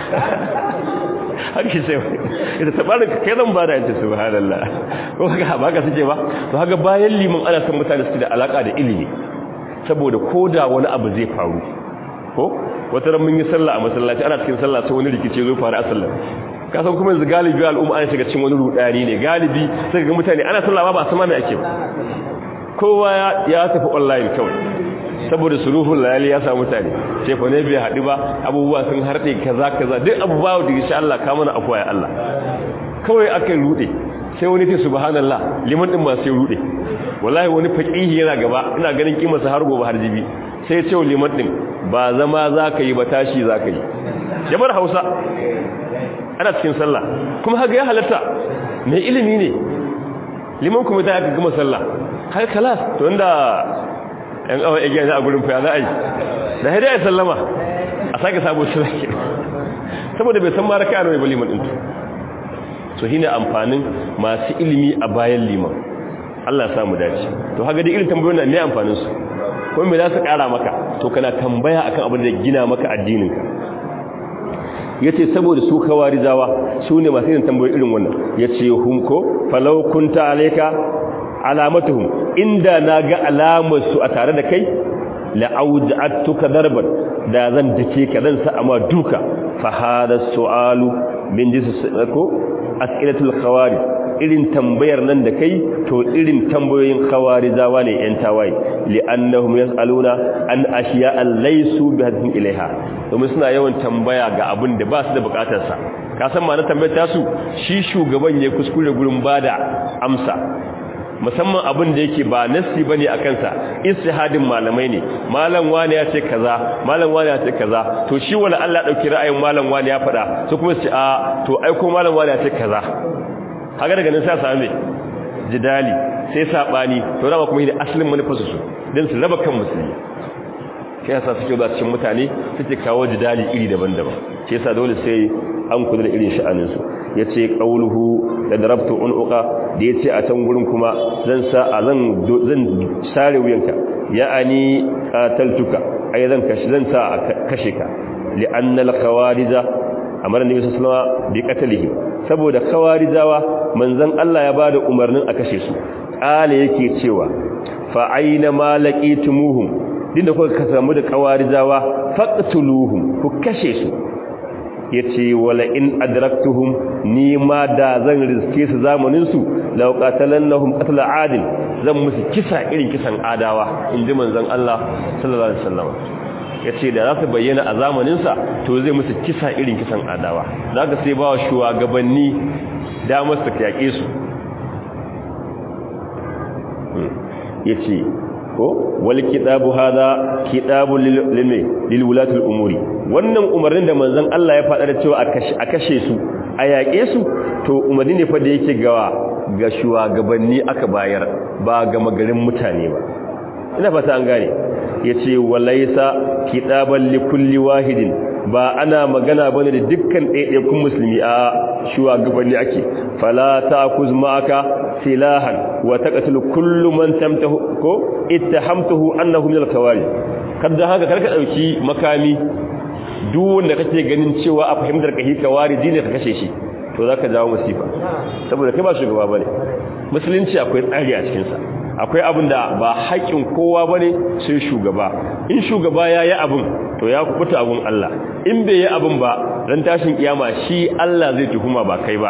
har ki sai ita tabarin ka kai zan bada yace subhanallah ko haka ba ka suke ba to haka bayan liman ana san mutane su da alaka da ilimi saboda koda wani abu zai faru ko wata ran mun yi sallah a masallaci ana cikin sallah sai wani rikice zo faru a sallah ka san kuma yanzu galibi al'umma an shiga cikin wani rudani ne galibi sai ga mutane ana sallah ba ba sama me ake ba kowa ya tafi online kawai saboda suruhun layali ya samu mutane sai fa ne bai haɗu ba abubuwa sun harɗe kaza kaza duk abubuwa da insha Allah ka mana afuwa ya Allah kawai aka rude sai wani ce subhanallah liman din ma sai rude wallahi wani faqihi yana gaba ina ganin kimarsa har gobe har jibi sai ya ce wa liman din ba zama zaka yi ba tashi zaka yi jama'ar Hausa ana cikin sallah kuma haka ya halatta mai ilimi ne liman kuma ta aka gama sallah har kalas to inda yan awa igiya za a gurin fa za a yi da haida ya sallama a sake sabo shi zaki saboda bai san maraka a mai liman ɗin so shine amfanin masu ilimi a bayan liman Allah ya samu dace to haka dai irin tambayoyin nan me amfanin su kuma me za su kara maka to kana tambaya akan abin da gina maka addinin ka yace saboda su kawarizawa su ne masu yin tambayoyi irin wannan yace hum ko falau kunta alayka alamatuhum inda naga alamar su a tare da kai la auja'atuka darban da zan dake ka zan sa amma duka fa hada su'alu min jinsi ko as'ilatul khawarij irin tambayar nan da kai to irin tambayoyin khawarijawa ne yan tawaye li'annahum yas'aluna an ashiya'a laysu bihadin ilaiha domin suna yawan tambaya ga abin da ba su da bukatar sa ka san ma na tambayar tasu shi shugaban ya kuskure gurin bada amsa musamman abin da yake ba nassi bane a kansa istihadin malamai ne malam wani ya ce kaza malam wani ya ce kaza to shi wala Allah dauki ra'ayin malam wani ya faɗa su kuma su ce a to ai ko malam wani ya ce kaza haka daga nan sai same jidali sai sabani to dama kuma ne asalin manufarsu su dan su raba kan musulmi sai yasa suke zuwa cikin mutane suke kawo jidali iri daban-daban sai yasa dole sai an kula da irin sha'anin su yace qauluhu da darabtu unuqa da yace a can gurin kuma zan sa a zan zan sare wuyanka ya'ani qataltuka ai zan kashi zan sa kashe ka li'anna al-khawarija amara nabi sallallahu alaihi wasallam bi qatlihi saboda khawarijawa manzon Allah ya bada umarnin a kashe su kale yake cewa fa aina ma laqitumuhum dinda kuka samu da khawarijawa faqtuluhum ku kashe su yace wala in adraktuhum ni ma da zan riske su zamanin su law qatalannahum qatl adil zan musu kisa irin kisan adawa inji manzon Allah sallallahu alaihi wasallam yace da za su bayyana a zamanin sa to zai musu kisa irin kisan adawa zaka sai bawa shugabanni damar su yake su yace ko wal kitabu hada kitabu lil lil wulati al umuri wannan umarnin da manzon Allah ya faɗa da cewa a kashe su a yaƙe su to umarni ne fa da yake gawa ga shugabanni aka bayar ba ga magarin mutane ba ina fata an gane yace walaysa kitaban li kulli wahidin ba ana magana bane da dukkan ɗaiɗaikun musulmi a shugabanni ake fala ta'kuz ma'aka silahan wa taqtulu kullu man tamtahu ko ittahamtuhu annahu min al-khawarij kada haka karka dauki makami duk wanda kake ganin cewa a fahimtar kai kawariji ne ka kashe shi to zaka jawo musifa saboda kai ba shugaba bane musulunci akwai tsari a cikin sa akwai abin da ba haƙin kowa bane sai shugaba in shugaba yayi abin to ya kubuta abun Allah in bai yi abin ba ran tashin kiyama shi Allah zai tuhuma ba kai ba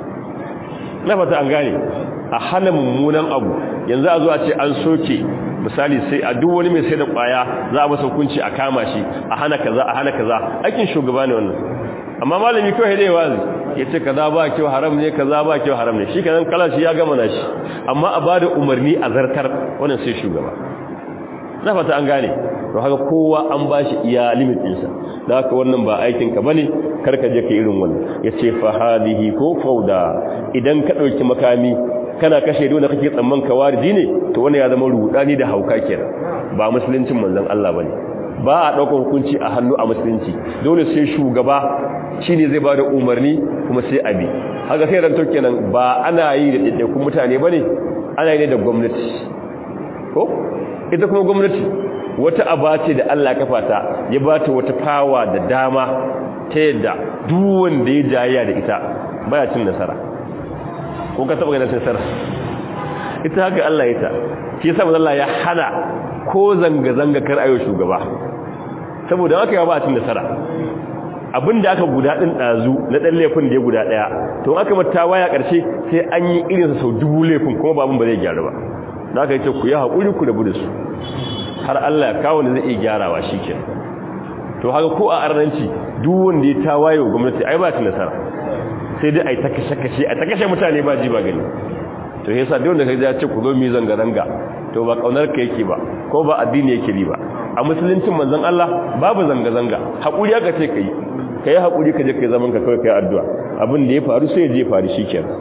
na fata an gane a hana mummunan abu yanzu a zo a ce an soke misali sai a duk wani mai sai da kwaya za a masa hukunci a kama shi a hana kaza a hana kaza aikin shugaba ne wannan amma malami kawai dai wazi ya ce kaza ba kyau haram ne kaza ba kyau haram ne shi kanan kala shi ya gama na shi amma a bada umarni a zartar wannan sai shugaba na fata an gane to haka kowa an bashi iya limit ɗinsa da haka wannan ba aikin ka bane karka je ka irin wannan yace fa hadihi ko fauda idan ka dauki makami kana kashe dole kake tsamman kawariji ne to wannan ya zama rudani da hauka kenan ba musuluncin manzon Allah bane ba a daukar hukunci a hannu a musulunci dole sai shugaba shine zai bada umarni kuma sai abi haka sai ranto kenan ba ana yi da daidaikun mutane bane ana yi ne da gwamnati ko ita kuma gwamnati wata aba ce da Allah kafa ta ya bata wata fawa da dama ta yadda duk wanda ya jayya da ita baya cin nasara ko ka taba ganin nasara ita haka Allah ya ta shi yasa manzo Allah ya hana ko zanga zanga kar ayo shugaba saboda haka ya ba cin nasara abinda aka guda din dazu na dan laifin da ya guda daya to aka mata waya karshe sai an yi irin sa sau dubu laifin kuma babun ba zai gyaru ba da aka yace ku yi hakuri ku da budu su har Allah ya kawo ne zai iya gyarawa shikenan to haka ko a arnanci duk wanda ya tawaye gwamnati ai ba ta nasara sai dai ai ta kashe kashe ai ta kashe mutane ba ji ba gani to yasa duk wanda kaje ya ce ku zo mi zanga zanga to ba kaunar ka yake ba ko ba addini yake bi ba a musuluncin manzon Allah babu zanga zanga hakuri aka ce kai kai hakuri ka je kai zaman ka kawai kai addu'a abin da ya faru sai ya je faru shikenan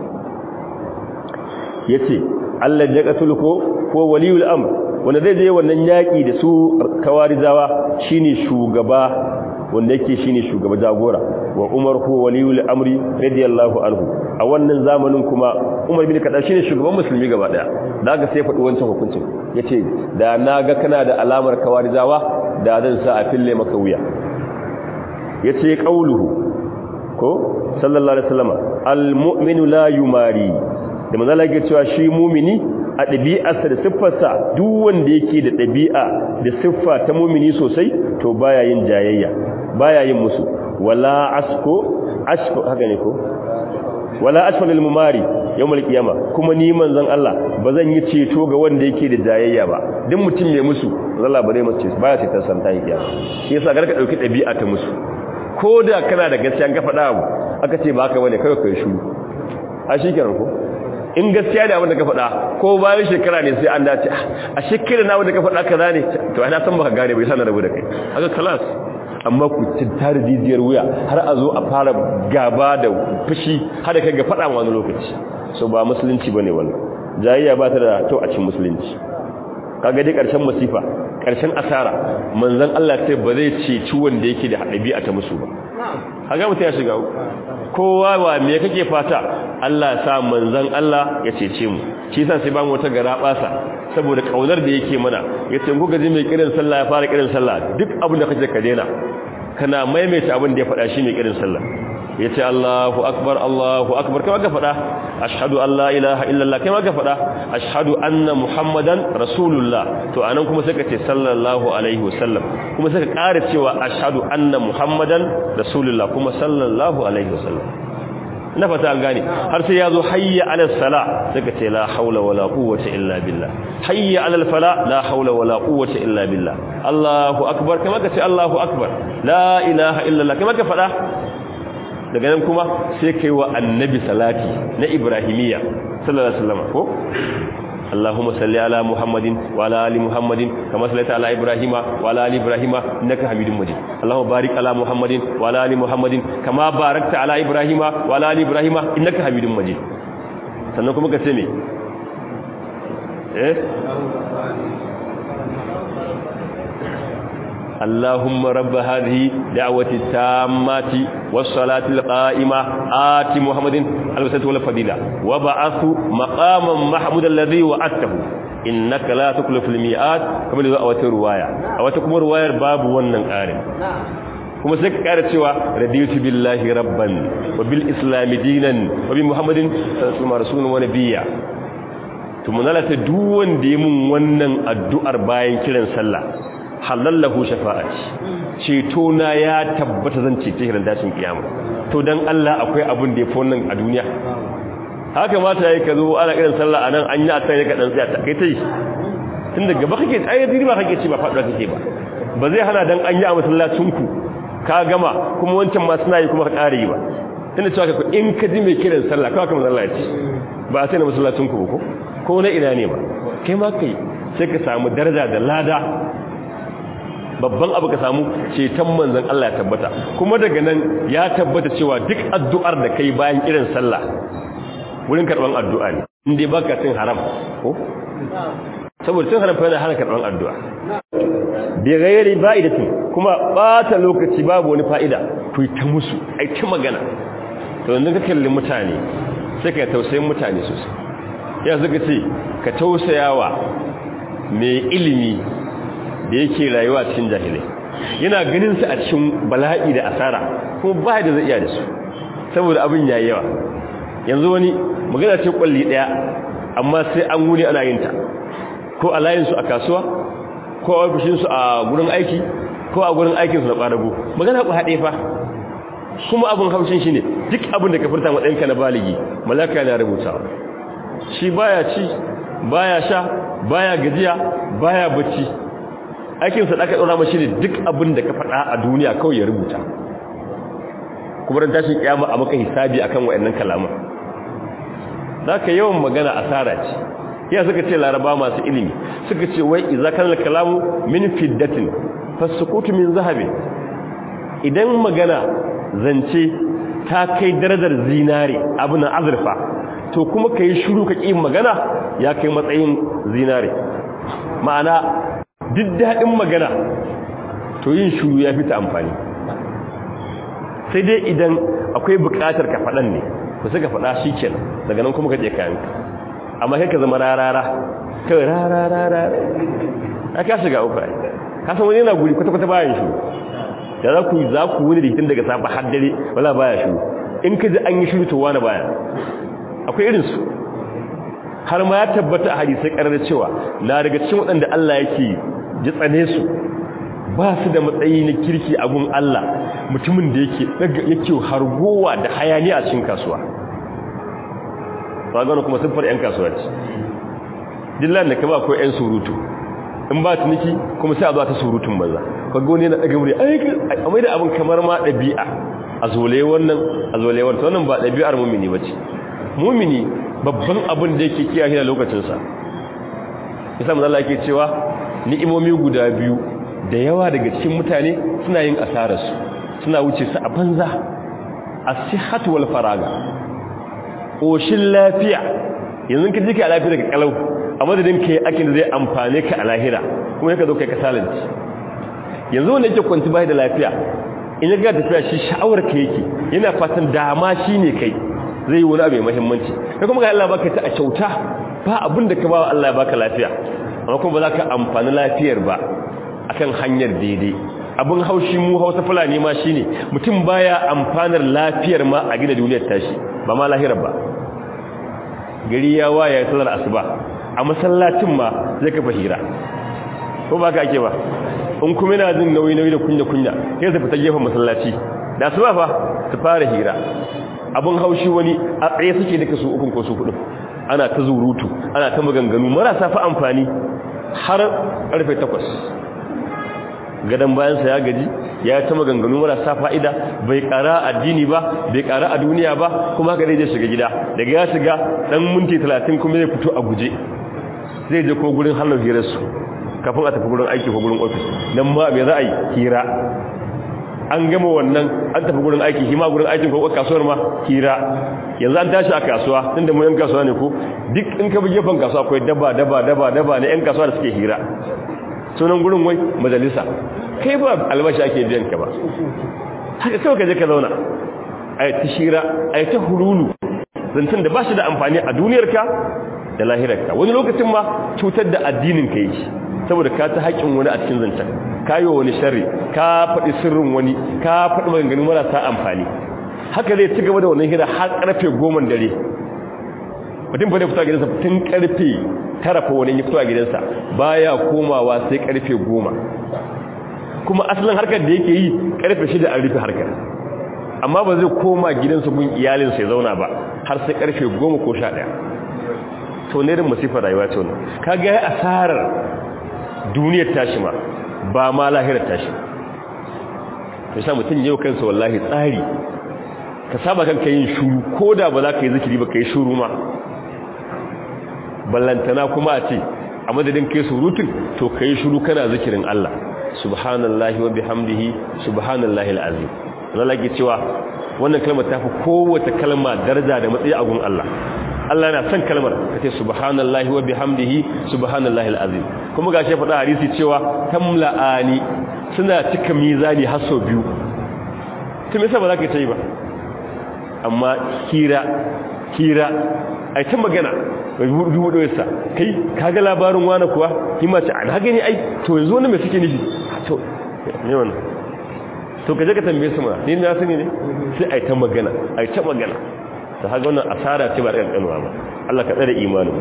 yace Allah ya katul ko ko waliyul amr wanda zai je wannan yaki da su kawarizawa shine shugaba wanda yake shine shugaba jagora wa Umar ko waliyul amri radiyallahu anhu a wannan zamanin kuma Umar bin Khattab shine shugaban musulmi gaba daya daga sai faɗi wancan hukuncin yace da naga kana da alamar kawarizawa da zan sa a fille maka wuya yace qauluhu ko sallallahu alaihi wasallam almu'minu la yumari da manzala yake cewa shi mumini a ɗabi'arsa da siffarsa duk wanda yake da ɗabi'a da siffa ta mumini sosai to baya yin jayayya baya yin musu wala asko asko haka ne ko wala asfalil mumari yawmal qiyama kuma ni manzon Allah bazan yi ceto ga wanda yake da jayayya ba duk mutum mai musu Allah ba zai mace baya ce ta san ta yi kiyama shi yasa garka dauki dabi'a ta musu ko da kana da gaskiya ga faɗa abu aka ce ba haka bane kai kai shiru a shikenan ko in gaskiya ne abin da ka faɗa ko bayan shekara ne sai an dace a shekara na wanda ka faɗa kaza ne to ana san baka gane bai sa na rabu da kai haka kalas amma ku tintar jijiyar wuya har a zo a fara gaba da fushi har da kai ga faɗa wani lokaci so ba musulunci bane wannan jayayya ba ta da to a cikin musulunci kaga dai karshen masifa karshen asara manzon Allah sai ba zai ce wanda yake da hadabi a ta musu ba kaga mutum ya shiga kowa wa me kake fata Allah sa manzon Allah ya cece mu shi yasa sai ba mu wata gara basa saboda kaunar da yake mana yace ku gaji mai kirin sallah ya fara kirin sallah duk abin da kake ka daina kana maimaita abin da ya faɗa shi mai kirin sallah yace Allahu akbar Allahu akbar kai ka faɗa ashhadu an la ilaha illallah kai ka faɗa ashhadu anna muhammadan rasulullah to anan kuma sai ka ce sallallahu alaihi wasallam kuma sai ka ƙara cewa ashhadu anna muhammadan rasulullah kuma sallallahu alaihi wasallam na fata an gane har sai yazo hayya ala sala sai ka ce la haula wala quwwata illa billah hayya ala fala la haula wala quwwata illa billah Allahu akbar kai ka ce Allahu akbar la ilaha illallah kai ka faɗa daga nan kuma sai kai wa annabi salati na ibrahimiyya sallallahu alaihi wasallam ko اللهم صل على محمد وعلى ال محمد كما صليت على ابراهيم وعلى ال ابراهيم انك حميد مجيد اللهم بارك على محمد وعلى ال محمد كما باركت على ابراهيم وعلى ال ابراهيم انك حميد مجيد sannan kuma ka ce me eh اللهم رب هذه دعوة التامة والصلاة القائمة آت محمد الوسط والفضيلة وبعث مقاما محمود الذي وعدته إنك لا تكلف الميعاد كما لذو أوت رواية أوتكم رواية باب ونن قارن kuma sai ka kara cewa radiyatu billahi rabban wa bil islam dinan wa bi muhammadin sallallahu alaihi wasallam wa nabiyya to mun lalata duk wanda ya mun wannan addu'ar bayan kiran sallah halallahu shafa'ati ceto na ya tabbata zan cece hirin dashin kiyama to dan Allah akwai abin da yafi wannan a duniya haka mata yayi ka zo ana kiran sallah anan an yi akai ka dan tsaya kai tai tun daga ba kake ai diri ba kake ci ba faduwa kake ba ba zai hana dan an yi a masallacin ku ka gama kuma wancan ma suna yi kuma ka kare yi ba tunda cewa ka in ka ji mai kiran sallah kawai kamar Allah ya ce ba a sai na masallacin ku ko ko na ina ne ba kai ma kai sai ka samu daraja da lada babban abu ka samu ceton manzon Allah ya tabbata kuma daga nan ya tabbata cewa duk addu'ar da kai bayan irin sallah wurin karban addu'a ne inda baka cin haram ko saboda cin haram fa yana hana karban addu'a bi ghairi ba'idatin kuma bata lokaci babu wani fa'ida ku ta musu ai ta magana to yanzu ka kalli mutane sai ka tausayin mutane sosai ya zaka ce ka tausayawa mai ilimi da yake rayuwa cikin jahilai yana ganin su a cikin bala'i da asara kuma ba da zai iya da su saboda abin yayi yawa yanzu wani magana ce kwalli daya amma sai an wuni ana yin ta ko a layin su a kasuwa ko a ofishin su a gurin aiki ko a gurin aikin su na kwadago magana ku haɗe fa kuma abin haushin shi ne duk abin da ka furta matsayinka na baligi malaka yana rubutawa shi baya ci baya sha baya gajiya baya bacci aikinsa da aka ɗora mashi ne duk abin da ka faɗa a duniya kawai ya rubuta kuma ran tashin kiyama a maka hisabi akan wayannan kalaman zaka yawan magana asara ce ya suka ce laraba masu ilimi suka ce wai idza kana kalamu min fiddatin fasukutu min zahabi idan magana zance ta kai darajar zinare abin azurfa to kuma kai shiru ka ƙi magana ya kai matsayin zinare ma'ana duk daɗin magana to yin shuru ya fi ta amfani sai dai idan akwai buƙatar ka faɗan ne ku suka faɗa shi kenan daga nan kuma ka je kayanka amma kai ka zama rarara kai rararara a ka shiga uku ka san wani yana guri kwata-kwata bayan shuru da za ku za ku wuni da hitin daga safa har dare wala baya shuru in ka ji an yi shuru to wani baya akwai irinsu har ma ya tabbata a hadisai karar cewa na daga cikin waɗanda Allah yake ji tsane su ba su da matsayi na kirki a gun Allah mutumin da yake yake hargowa da hayani a cikin kasuwa ba gano kuma siffar yan kasuwa ce dillan da kama akwai yan surutu in ba tuniki kuma sai a zo ta surutun banza kaga wani yana daga wuri a mai da abin kamar ma ɗabi'a a zole wannan a zole wannan wannan ba ɗabi'ar mumini ba ce mumini babban abin da yake kiyaye da lokacinsa isa manzo Allah yake cewa ni'imomi guda biyu da yawa daga cikin mutane suna yin asararsu suna wuce su a banza as-sihhatu wal faraga koshin lafiya yanzu ka jike a lafiya daga kalau a madadin kai akin da zai amfane ka a lahira kuma yaka zo kai kasalanci yanzu wanda yake kwanci bai da lafiya in ya ga tafiya shi sha'awar ka yake yana fatan dama shine kai zai yi wani abu mai muhimmanci kai kuma ga Allah baka ta a kyauta ba abin da ka ba Allah ya baka lafiya amma kuma ba za ka amfani lafiyar ba akan hanyar daidai abin haushi mu hausa fulani ma shine mutum baya amfanar lafiyar ma a gina duniyar tashi ba ma lahirar ba gari ya waya sallar asuba a masallacin ma zai kafa hira ko ba ka ake ba in kuma yana jin nauyi nauyi da kunya kunya sai su fita gefen masallaci da asuba fa su fara hira abin haushi wani a tsaye suke duka su ukun ko su hudu ana ta zurutu ana ta maganganu marasa fa amfani har karfe takwas. gadon bayansa ya gaji ya ta maganganu marasa fa'ida bai kara addini ba bai kara a duniya ba kuma haka zai shiga gida daga ya shiga dan minti talatin kuma zai fito a guje zai je ko gurin hannun hirarsu kafin a tafi gurin aiki ko gurin ofis nan ma mai za a yi hira an gama wannan an tafi gurin aiki hima gurin aikin ko kasuwar ma hira yanzu an tashi a kasuwa tunda mu yan kasuwa ne ko duk in ka bi gefen kasuwa akwai daba daba daba daba ne yan kasuwa da suke hira sunan gurin wai majalisa kai ba albashi ake biyan ka ba haka kawai ka je ka zauna a yi ta shira a yi ta hululu zancen da ba shi da amfani a duniyarka da lahirarka wani lokacin ma cutar da addinin ka yi saboda ka ta haƙin wani a cikin zancen ka yi wa wani sharri ka faɗi sirrin wani ka faɗi maganganu marasa amfani haka zai ci gaba da wannan hira har ƙarfe goma dare mutum fa da fito a gidansa tun ƙarfe tara fa wani ya fito a gidansa baya komawa sai ƙarfe goma kuma asalin harkar da yake yi ƙarfe shida an rufe harkar amma ba zai koma gidansa gun iyalinsa ya zauna ba har sai ƙarfe goma ko sha ɗaya to ne da masifar rayuwa ce wannan ka ga ya asarar duniyar tashi ma ba ma lahirar tashi to sa mutum yau kansa wallahi tsari ka saba kanka yin shuru ko da ba za ka yi zikiri ba ka yi shuru ma ballantana kuma a ce a madadin kai surutun to ka yi shuru kana zikirin Allah subhanallahi wa bihamdihi subhanallahi alazim Allah ke cewa wannan kalmar ta fi kowace kalma daraja da matsayi a gun Allah Allah yana son kalmar kace subhanallahi wa bihamdihi subhanallahi alazim kuma gashi faɗa hadisi cewa tamla'ani suna cika mizani har sau biyu to me yasa ba za ka yi ba amma kira kira ai ta magana bai dubu da yasa kai kaga labarin wani kuwa hima ce an haka ne ai to yanzu wannan me suke nufi to ne wannan to kaje ka tambaye su ma ni na sani ne sai ai ta magana ai ta magana ta haka wannan asara ce ba da kankanuwa ba Allah ka tsare imanin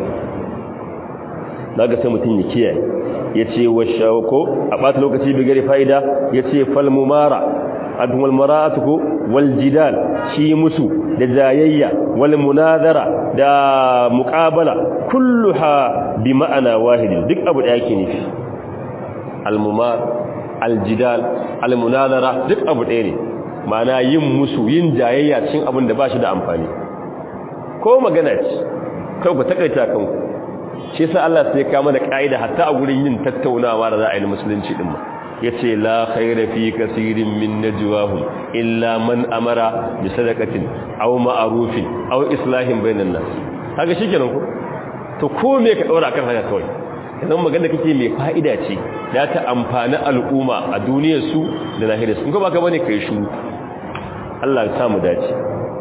daga sai mutum ya kiyaye yace wa shawko a bata lokaci bi gare fa'ida yace fal mumara adwal maratuku wal jidal shi musu da jayayya wal munazara da muqabala kulluha bi ma'ana wahid duk abu da yake nufi al mumar al jidal al munazara duk abu ɗaya ne ma'ana yin musu yin jayayya cikin abin da ba shi da amfani ko magana ce kai ku takaita kanku shi yasa Allah sai ya mana kaida hatta a gurin yin tattaunawa da za a yi musulunci din ma yace la khayra fi kaseerin min najwahum illa man amara bi sadaqatin aw ma'rufin aw islahin bainan nas kaga shikenan ko to ko me ka daura akan haka kawai idan magana kake mai fa'ida ce da ta amfani al'umma a duniyar su da lahirar su in ko baka bane kai shuru Allah ya samu dace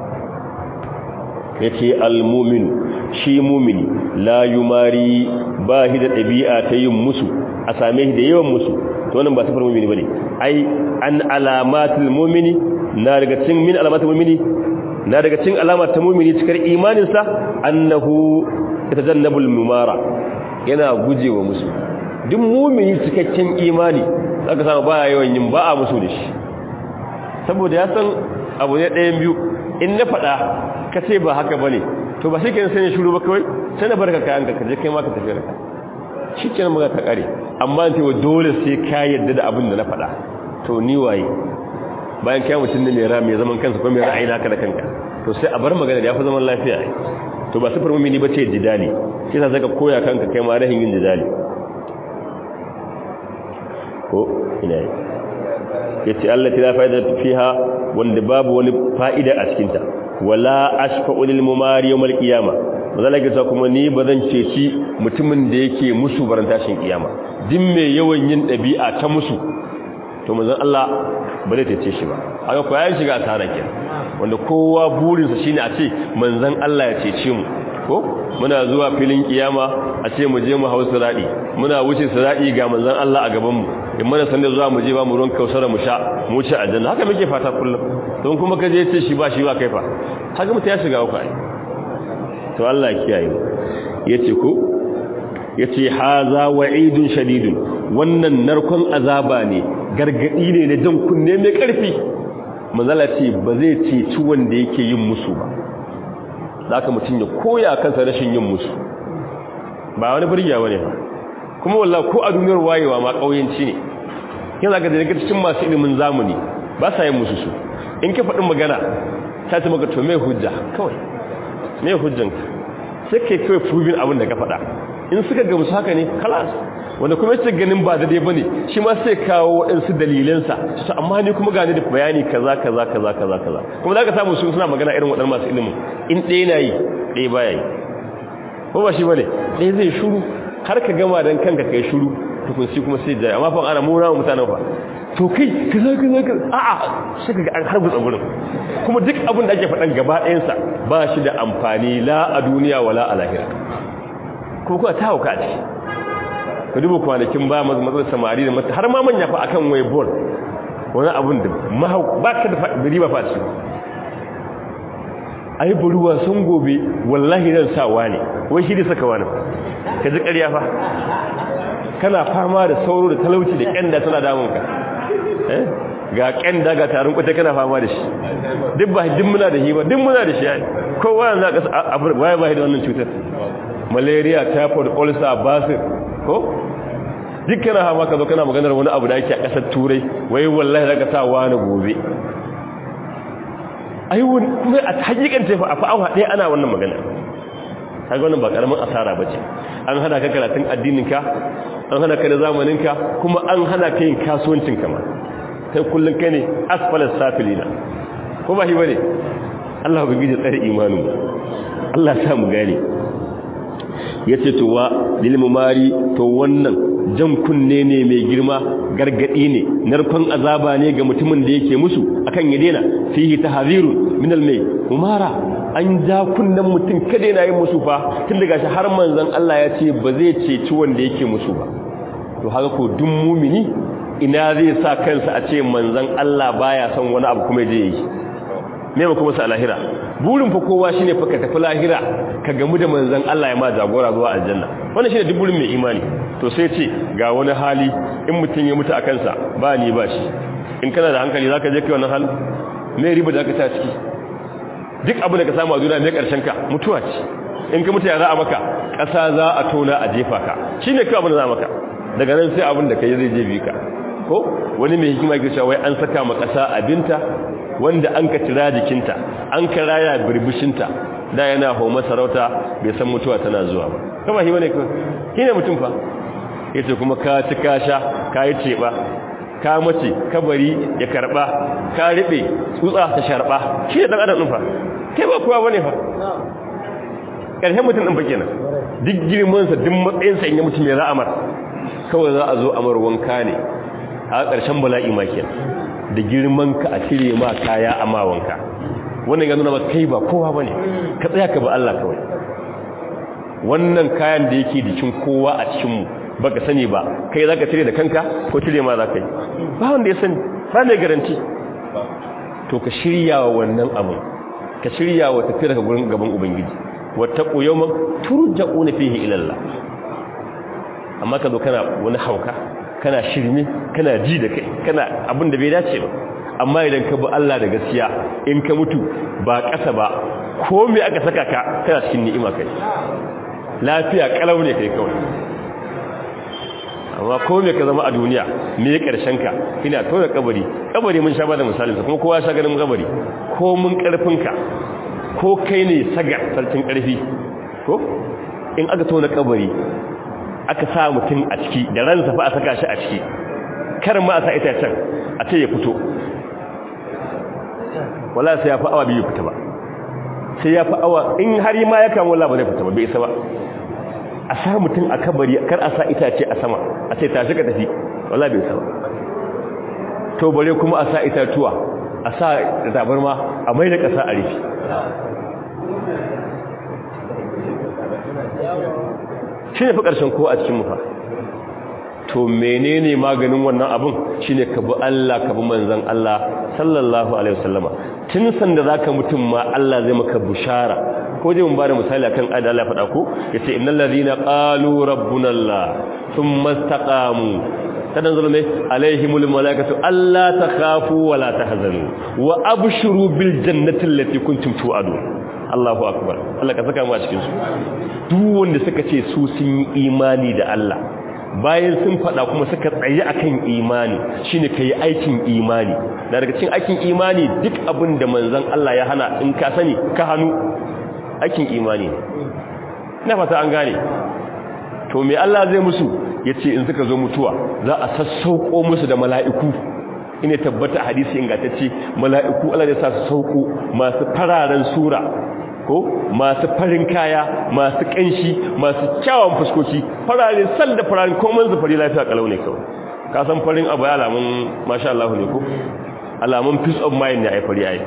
yace al-mu'minu shi mu'mini la yumari ba shi da dabi'a ta yin musu a same shi da yawan musu to wannan ba sifar mu'mini bane ai an alamatul mu'mini na daga cikin min alamatul mu'mini na daga cikin alamar ta mu'mini cikar imanin sa annahu yatajannabul mumara yana gujewa musu duk mu'mini cikakken imani zaka samu baya yawan yin ba a musu da shi saboda ya san abu ne ɗayan biyu in na faɗa ka ce ba haka ba ne to ba shi kenan sai ne shuru ba kawai sai na barka kayan ka kaje kai ma ka tafi raka shi kenan maga ta kare amma ce wa dole sai ka yadda da abin da na faɗa to ni waye bayan kai mutum ne mai ra mai zaman kansa ko mai ra'ayi naka da kanka to sai a bar magana da yafi zaman lafiya to ba sifar mumini bace jidali shi yasa zaka koya kanka kai ma rahin yin jidali ko ina yi yace Allah ta fa'ida fiha wanda babu wani fa'ida a cikin ta wala ashfa'u lil mumari yawm al qiyama mazalaka ta kuma ni bazan ceci mutumin da yake musu barantashin kiyama din mai yawan yin dabi'a ta musu to manzon Allah ba zai cece shi ba haka ko ya shiga asara kenan wanda kowa burinsa shine a ce manzon Allah ya cece mu ko muna zuwa filin kiyama a ce mu je mu hau siradi muna wuce siradi ga manzon Allah a gaban mu in mana san da zuwa mu je ba mu ruwan kausara mu sha mu ci aljanna haka muke fata kullum don kuma ka je ce shi ba shi ba kai fa haka mutum ya shiga uku to Allah ya kiyaye yace ko yace haza wa'idun shadidun wannan narkon azaba ne gargadi ne na jan kunne mai karfi manzala ce ba zai ceci wanda yake yin musu ba zaka mutum ya koya kansa rashin yin musu ba wani burgiya bane ba kuma wallahi ko a duniyar wayewa ma kauyenci ne yana ga daga cikin masu ilimin zamani ba sa yin musu su in ka faɗin magana ta ce maka to me hujja kawai me hujjanka sai kai kawai proving abin da ka faɗa in suka gamsu haka ne kalas wanda kuma yace ganin ba daidai bane shi ma sai kawo waɗansu dalilansa to amma ni kuma gani da bayani kaza kaza kaza kaza kaza kuma zaka samu su suna magana irin waɗannan masu ilimin in ɗaya na yi ɗaya baya yi ko ba shi bane ɗaya zai shuru har ka gama dan kanka kai shuru tukun shi kuma sai jaya amma fa ana mura mutanen fa to kai kaza kaza kaza a'a sai kaga an harbu tsagurin kuma duk abin da ake faɗan gaba ɗayansa ba shi da amfani la a duniya wala a lahira kuma kuwa ta hauka ce ka duba kwanakin ba matsalar samari da mata har ma manya fa akan wai bol wani abin da mahau ba ka da riba fa ce ai buruwa sun gobe wallahi zan sa wani wai shi da saka wani ka ji ƙarya fa kana fama da sauro da talauci da ƙyanda tana damunka eh ga ƙyanda ga tarin kwata kana fama da shi duk ba duk muna da shi ba duk muna da shi ai kowa yanzu a ƙasa waye ba da wannan cutar malaria typhoid ulcer basir ko duk kana hama ka zo kana maganar wani abu da ake a ƙasar turai wai wallahi zaka sa wani gobe ai kuma a hakikan tafi a fa'awa ɗaya ana wannan magana kaga wannan ba karamin asara bace an hana ka karatun addininka an hana ka da zamaninka kuma an hana ka yin kasuwancin ka ma kai kullun kai ne asfalas safilina ko ba shi bane Allah ba gije tsare imanin Allah ya sa mu gane yace to wa lil mumari to wannan jan kunne ne mai girma gargadi ne narkon azaba ne ga mutumin da yake musu akan ya dena fihi tahzirun min al mai umara an ja kunnen mutum kada yana yin musu fa tun daga shi har manzon Allah ya ce ba zai ceci wanda yake musu ba to haka ko duk mumini ina zai sa kansa a ce manzon Allah baya son wani abu kuma je yi me ba kuma sa lahira burin fa kowa shine fa ka tafi lahira ka gamu da manzon Allah ya ma jagora zuwa aljanna wannan shine duk burin mai imani to sai ce ga wani hali in mutum ya mutu a kansa ba ni ba shi in kana da hankali zaka je kai wannan hali me riba da ka ta ciki duk abin da ka samu a duniya ne karshen ka mutuwa ce in ka mutu ya za a maka ƙasa za a tona a jefa ka shine kai abin da za maka daga nan sai abin da kai zai je bi ka ko wani mai hikima yake cewa wai an saka ma ƙasa abinta wanda an ka tira jikinta an ka raya birbishinta da yana homa sarauta bai san mutuwa tana zuwa ba kama shi bane shi ne mutum fa yace kuma ka ci ka sha ka yi teba ka mace kabari ya karba ka ribe tsutsa ta sharba shi ne dan adam din fa kai ba kowa bane fa karshen mutum din fa kenan duk girman sa duk matsayin sa in ya mutum ya ra'amar kawai za a zo amar wanka ne a ƙarshen bala'i ma kenan da girman ka a cire ma kaya a mawanka wannan ya nuna ba kai ba kowa bane ka tsaya ka ba Allah kawai wannan kayan da yake jikin kowa a cikin mu baka sani ba kai zaka cire da kanka ko cire ma zaka yi ba wanda ya sani ba mai garanti to ka shirya wa wannan abu ka shirya wa tafiyar ka gurin gaban ubangiji wattaqu yawman turja'una fihi ila Allah amma ka zo kana wani hauka kana shirme kana ji da kai kana abin da bai dace ba amma idan ka bi Allah da gaskiya in ka mutu ba ƙasa ba ko me aka saka ka kana cikin ni'ima kai lafiya kalau ne kai kawai amma ko me ka zama a duniya me ya karshen ka ina tona kabari kabari mun sha bada misali kuma kowa sha ganin kabari ko mun karfin ka ko kai ne sagar sarkin karfi ko in aka tona kabari aka sa mutum a ciki da ransa fa a saka shi a ciki kar ma a sa itacen a ce ya fito wala sai ya fi awa biyu fita ba sai ya fi awa in har ma ya kama wala ba zai fita ba bai isa ba a sa mutum a kabari kar a sa itace a sama a ce tashi ka tafi wala bai isa ba to bare kuma a sa itatuwa a sa tabarma a mai da ƙasa a rufi shi ne fi ƙarshen ko a cikin mufa to menene maganin wannan abin shine ka bi Allah ka bi manzon Allah sallallahu alaihi wasallama tun sanda zaka mutum ma Allah zai maka bushara ko dai mun bada misali akan ayat Allah faɗa ko yace innal ladina qalu rabbuna Allah thumma istaqamu kadan zulme alaihimul malaikatu alla takhafu wa la tahzanu wa abshuru bil jannati allati kuntum tu'adun Allahu akbar Allah ka saka mu a cikin su duk wanda suka ce su sun yi imani da Allah bayan sun faɗa kuma suka tsaye akan imani shine kai aikin imani da daga cikin aikin imani duk abin da manzon Allah ya hana in ka sani ka hannu aikin imani ina fata an gane to me Allah zai musu yace in suka zo mutuwa za a sassauko musu da mala'iku ina tabbata hadisi ingantacce mala'iku Allah ya sa su sauko masu fararen sura ko masu farin kaya masu kanshi masu kyawun fuskoki farare sal da fararen komai zufari lafiya kalau ne kawai ka san farin abu ya alamun masha Allah ne ko alamun peace of mind ne ai fari ai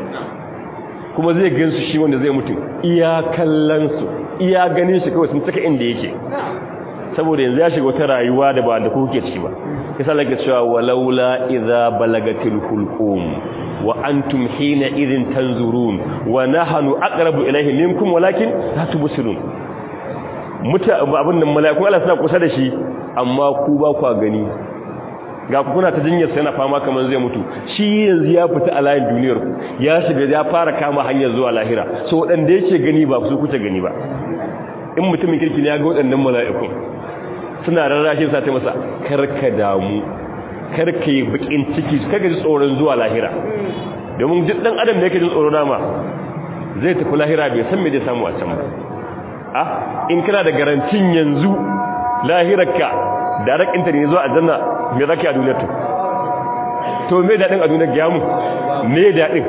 kuma zai gansu shi wanda zai mutu iya kallon su iya ganin shi kawai sun saka inda yake saboda yanzu ya shiga wata rayuwa da ba da kuke ciki ba yasa lake cewa walaula idza balagatil hulqum wa antum hina idin tanzurun wa nahnu aqrabu ilayhi minkum walakin la tubsirun muta abin nan malaiku Allah suna kusa da shi amma ku ba ku gani ga ku kuna ta jinyar sai na fama kaman zai mutu shi yanzu ya fita a layin duniyar ku ya shiga ya fara kama hanyar zuwa lahira so wadanda yake gani ba su kuce gani ba in mutumin kirki ne ya ga wadannan mala'ikun suna rarrashin sa ta masa karka damu karka yi bakin ciki kaga ji tsoron zuwa lahira domin duk dan adam da yake jin tsoro dama zai tafi lahira bai san me zai samu a can ba ah in kana da garantin yanzu lahirarka da rakinta ne zuwa aljanna me zaka a duniyar to me dadin a duniyar giyamu me dadin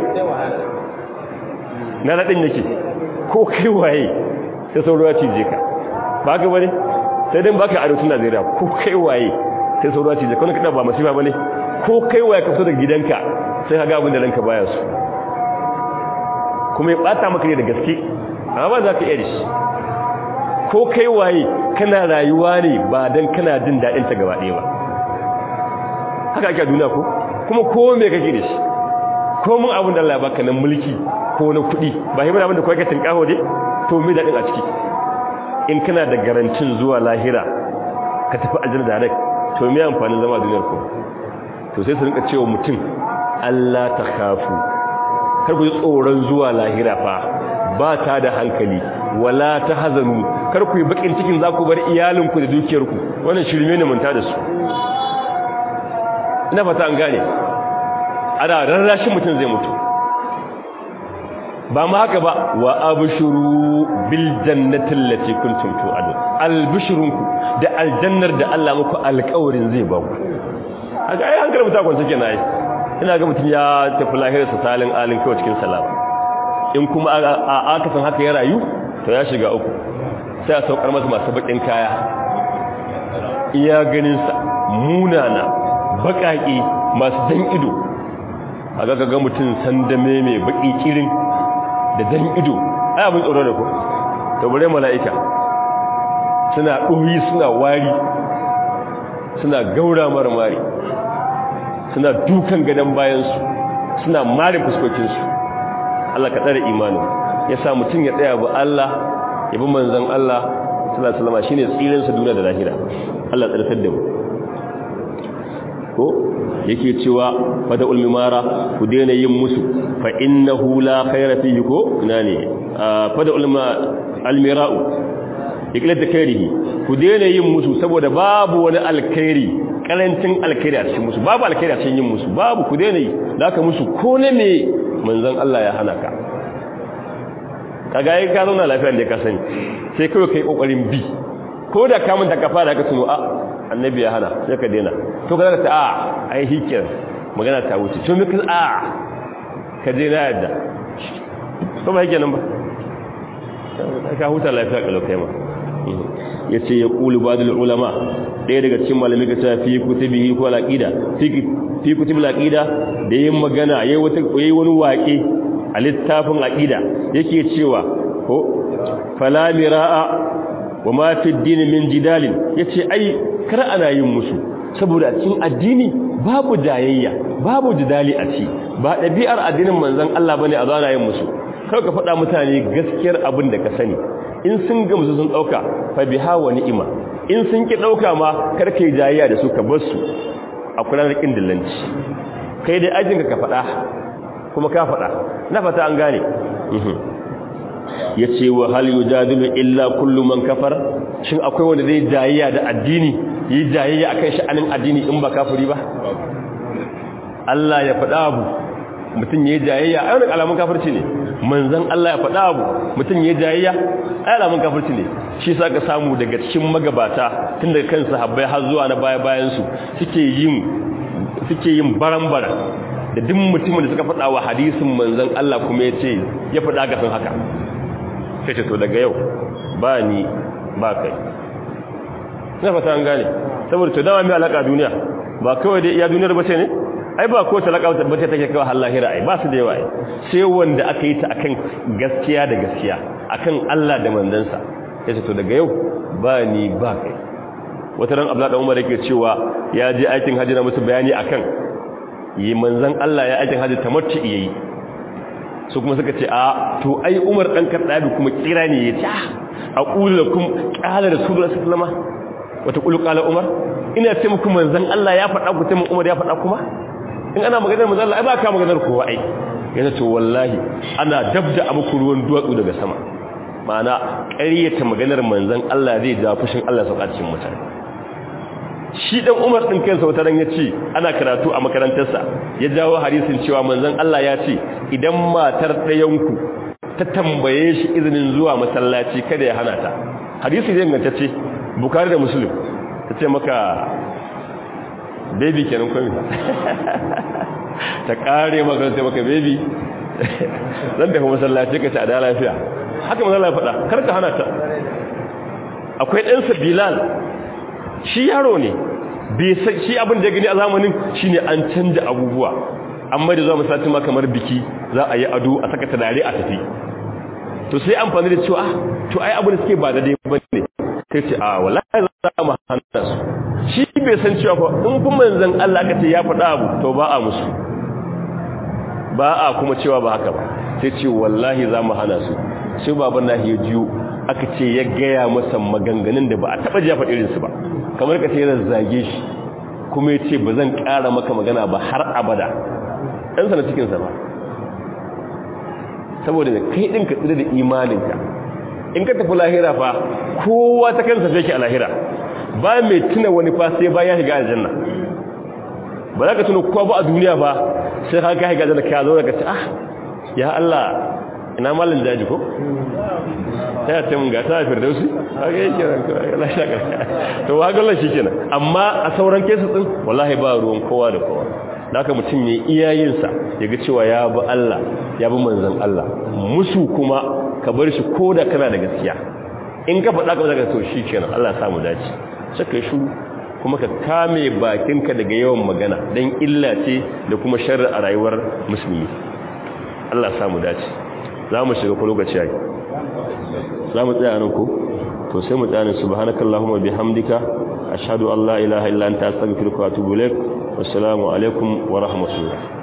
na dadin yake ko kai waye sai sauro ya cije ka ba ka bane sai dan baka arewacin Najeriya ko kai waye sai sauro ya cije ka kada ba masifa bane ko kai waye ka fito daga gidanka sai ka ga abin da ranka baya su kuma ya bata maka ne da gaske amma ba za ka iya shi ko kai waye kana rayuwa ne ba dan kana jin dadin ta gaba ɗaya ba haka ake duniya ko kuma ko me kake da shi ko mun abin da Allah ya baka nan mulki ko na kuɗi ba hibar abin da kawai ka tinkaho dai to me dadin a ciki in kana da garancin zuwa lahira ka tafi aljanna da rak to me amfanin zama a duniyar ko to sai su rinka cewa mutum Allah ta khafu kar ku ji tsoron zuwa lahira fa ba ta da hankali wala ta hazanu kar ku yi bakin cikin za ku bar iyalinku da dukiyarku wannan shirme ne manta da su ina fata an gane ana rarrashin mutum zai mutu ba ma haka ba wa abshuru bil jannati allati kuntum tu'adun albushrunku da aljannar da Allah muku alƙawarin zai ba ku haka ai an karbuta kwance kenan ai ina ga mutum ya tafi lahirarsa salin alin kawai cikin salama in kuma a aka san haka ya rayu to ya shiga uku sai a saukar masa masu bakin kaya iya ganinsa munana baƙaƙe masu dan ido a ga ga mutum sandame mai baƙi kirin da dan ido ai abin tsoro da ku to bare mala'ika suna ɗoyi suna wari suna gaura marmari suna dukan gadon bayansu suna mare fuskokinsu Allah ka tsare imanin ya sa mutum ya tsaya ba Allah ya bi manzan Allah sallallahu alaihi wasallam shine tsirin sa duniya da lahira Allah tsarkar da mu ko yake cewa fada ulmimara ku daina yin musu fa innahu la khayra fihi ko ina ne fada ulma almira'u iklat takrihi ku daina yin musu saboda babu wani alkhairi karancin alkhairi a cikin musu babu alkhairi a cikin yin musu babu ku daina yi zaka musu ko ne me manzon Allah ya hana ka kaga yi ka zauna lafiya da ka sani sai kawai kai kokarin bi ko da ka manta ka fara ka tuno a annabi ya hana sai ka daina to ka ta a ai hikir magana ta wuce to me ka a ka daina yadda to ba yake nan ba ka huta lafiya ka lokai ma yace ya qulu badul ulama ɗaya daga cikin malamai ka ta fi kutubihi ko alaqida fi kutubul aqida da yin magana yayi wata yayi wani waƙe a littafin aqida yake cewa ko fala miraa wa ma fi ad-din min jidalin yace ai kar ana yin musu saboda a cikin addini babu jayayya babu jidali a ci ba dabi'ar addinin manzon Allah bane a zana yin musu kar ka faɗa mutane gaskiyar abin da ka sani in sun gamsu sun dauka fa biha wa ni'ima in sun ki dauka ma kar kai jayayya da su ka bar su a kula da kin dillanci kai dai ajin ka faɗa kuma ka faɗa na fata an gane yace wa hal yujadilu illa kullu man kafar shin akwai wanda zai jayayya da addini yi jayayya akan sha'anin addini in ba kafiri ba Allah ya faɗa abu mutum yayi jayayya ai wannan alamun kafirci ne manzon Allah ya faɗa abu mutum yayi jayayya ai alamun kafirci ne shi sa ka samu daga cikin magabata tun daga kan sahabbai har zuwa na baya bayan su suke yin suke yin barambara da duk mutumin da suka faɗa wa hadisin manzon Allah kuma ya ce ya faɗa ga san haka sai ce to daga yau ba ni ba kai na fata an gane saboda to dama mai alaka duniya ba kawai dai iya duniyar bace ne ai ba ko talaka wata bace take kawai har lahira ai ba su da yawa ai sai wanda aka yi ta akan gaskiya da gaskiya akan Allah da manzansa sai ce to daga yau ba ni ba kai wata ran Abdullah Umar yake cewa ya je aikin hajji na musu bayani akan yi manzan Allah ya aikin hajji tamattu yayi su kuma suka ce a to ai Umar dan Kaddabi kuma kira ne yace a qulu lakum qala rasulullahi sallallahu alaihi wasallam wata qulu qala Umar ina ce muku manzan Allah ya faɗa ku ce mun Umar ya faɗa kuma in ana maganar manzan Allah ai ba ka maganar kowa ai yana to wallahi ana dabda a muku ruwan duwatsu daga sama ma'ana ƙaryata maganar manzan Allah zai ja fushin Allah sauka cikin mutane shi dan Umar din kansa wata ran yace ana karatu a makarantarsa ya jawo hadisin cewa manzon Allah ya ce idan matar ɗayanku ta tambaye shi izinin zuwa masallaci kada ya hana ta hadisi zai nganta ce Bukhari da Muslim tace maka baby kenan komai ta kare maka sai maka baby zan tafi masallaci ka ci a da lafiya haka manzon Allah ya faɗa kar ka hana ta akwai ɗansa Bilal shi yaro ne shi abin da ya gani a zamanin shi ne an canja abubuwa amma da zuwa misali ma kamar biki za a yi ado a saka turare a tafi to sai amfani da cewa to ai abin da suke ba da dai ba ne sai ce a wallahi za mu hana su shi bai san cewa fa in kuma manzon Allah ka ce ya faɗa abu to ba a musu ba a kuma cewa ba haka ba sai ce wallahi za mu hana su sai baban nahi ya jiyo aka ce ya gaya masa maganganun da ba a taɓa jafa irinsu ba kamar ka ce yana zage shi kuma ya ce ba zan ƙara maka magana ba har abada ɗansa na cikinsa ba saboda da kai ɗin ka tsira da imaninka in ka tafi lahira fa kowa ta kansa fi a lahira ba mai tuna wani fa sai ba ya shiga aljanna ba za ka tuna kowa ba a duniya ba sai ka ka shiga aljanna ka zo ka ce ah ya Allah ina malin jaji ko ta yace mun ga ta firdausi kaga yake ran la shaka to wa gallan kenan amma a sauran kesu din wallahi ba ruwan kowa da kowa haka mutum yayi iyayin sa yaga cewa ya bi Allah ya bi manzon Allah musu kuma ka bar shi koda kana da gaskiya in ka faɗa ka zaka to shikenan Allah ya samu dace sai kai shiru kuma ka kame bakinka daga yawan magana dan illa ce da kuma sharri a rayuwar musulmi Allah ya samu dace za mu shiga ko lokaci yayi za mu tsaya nan ko to sai mu tsaya subhanakallahumma bihamdika ashhadu an la ilaha illa anta astaghfiruka wa atubu ilaik wassalamu alaikum wa rahmatullah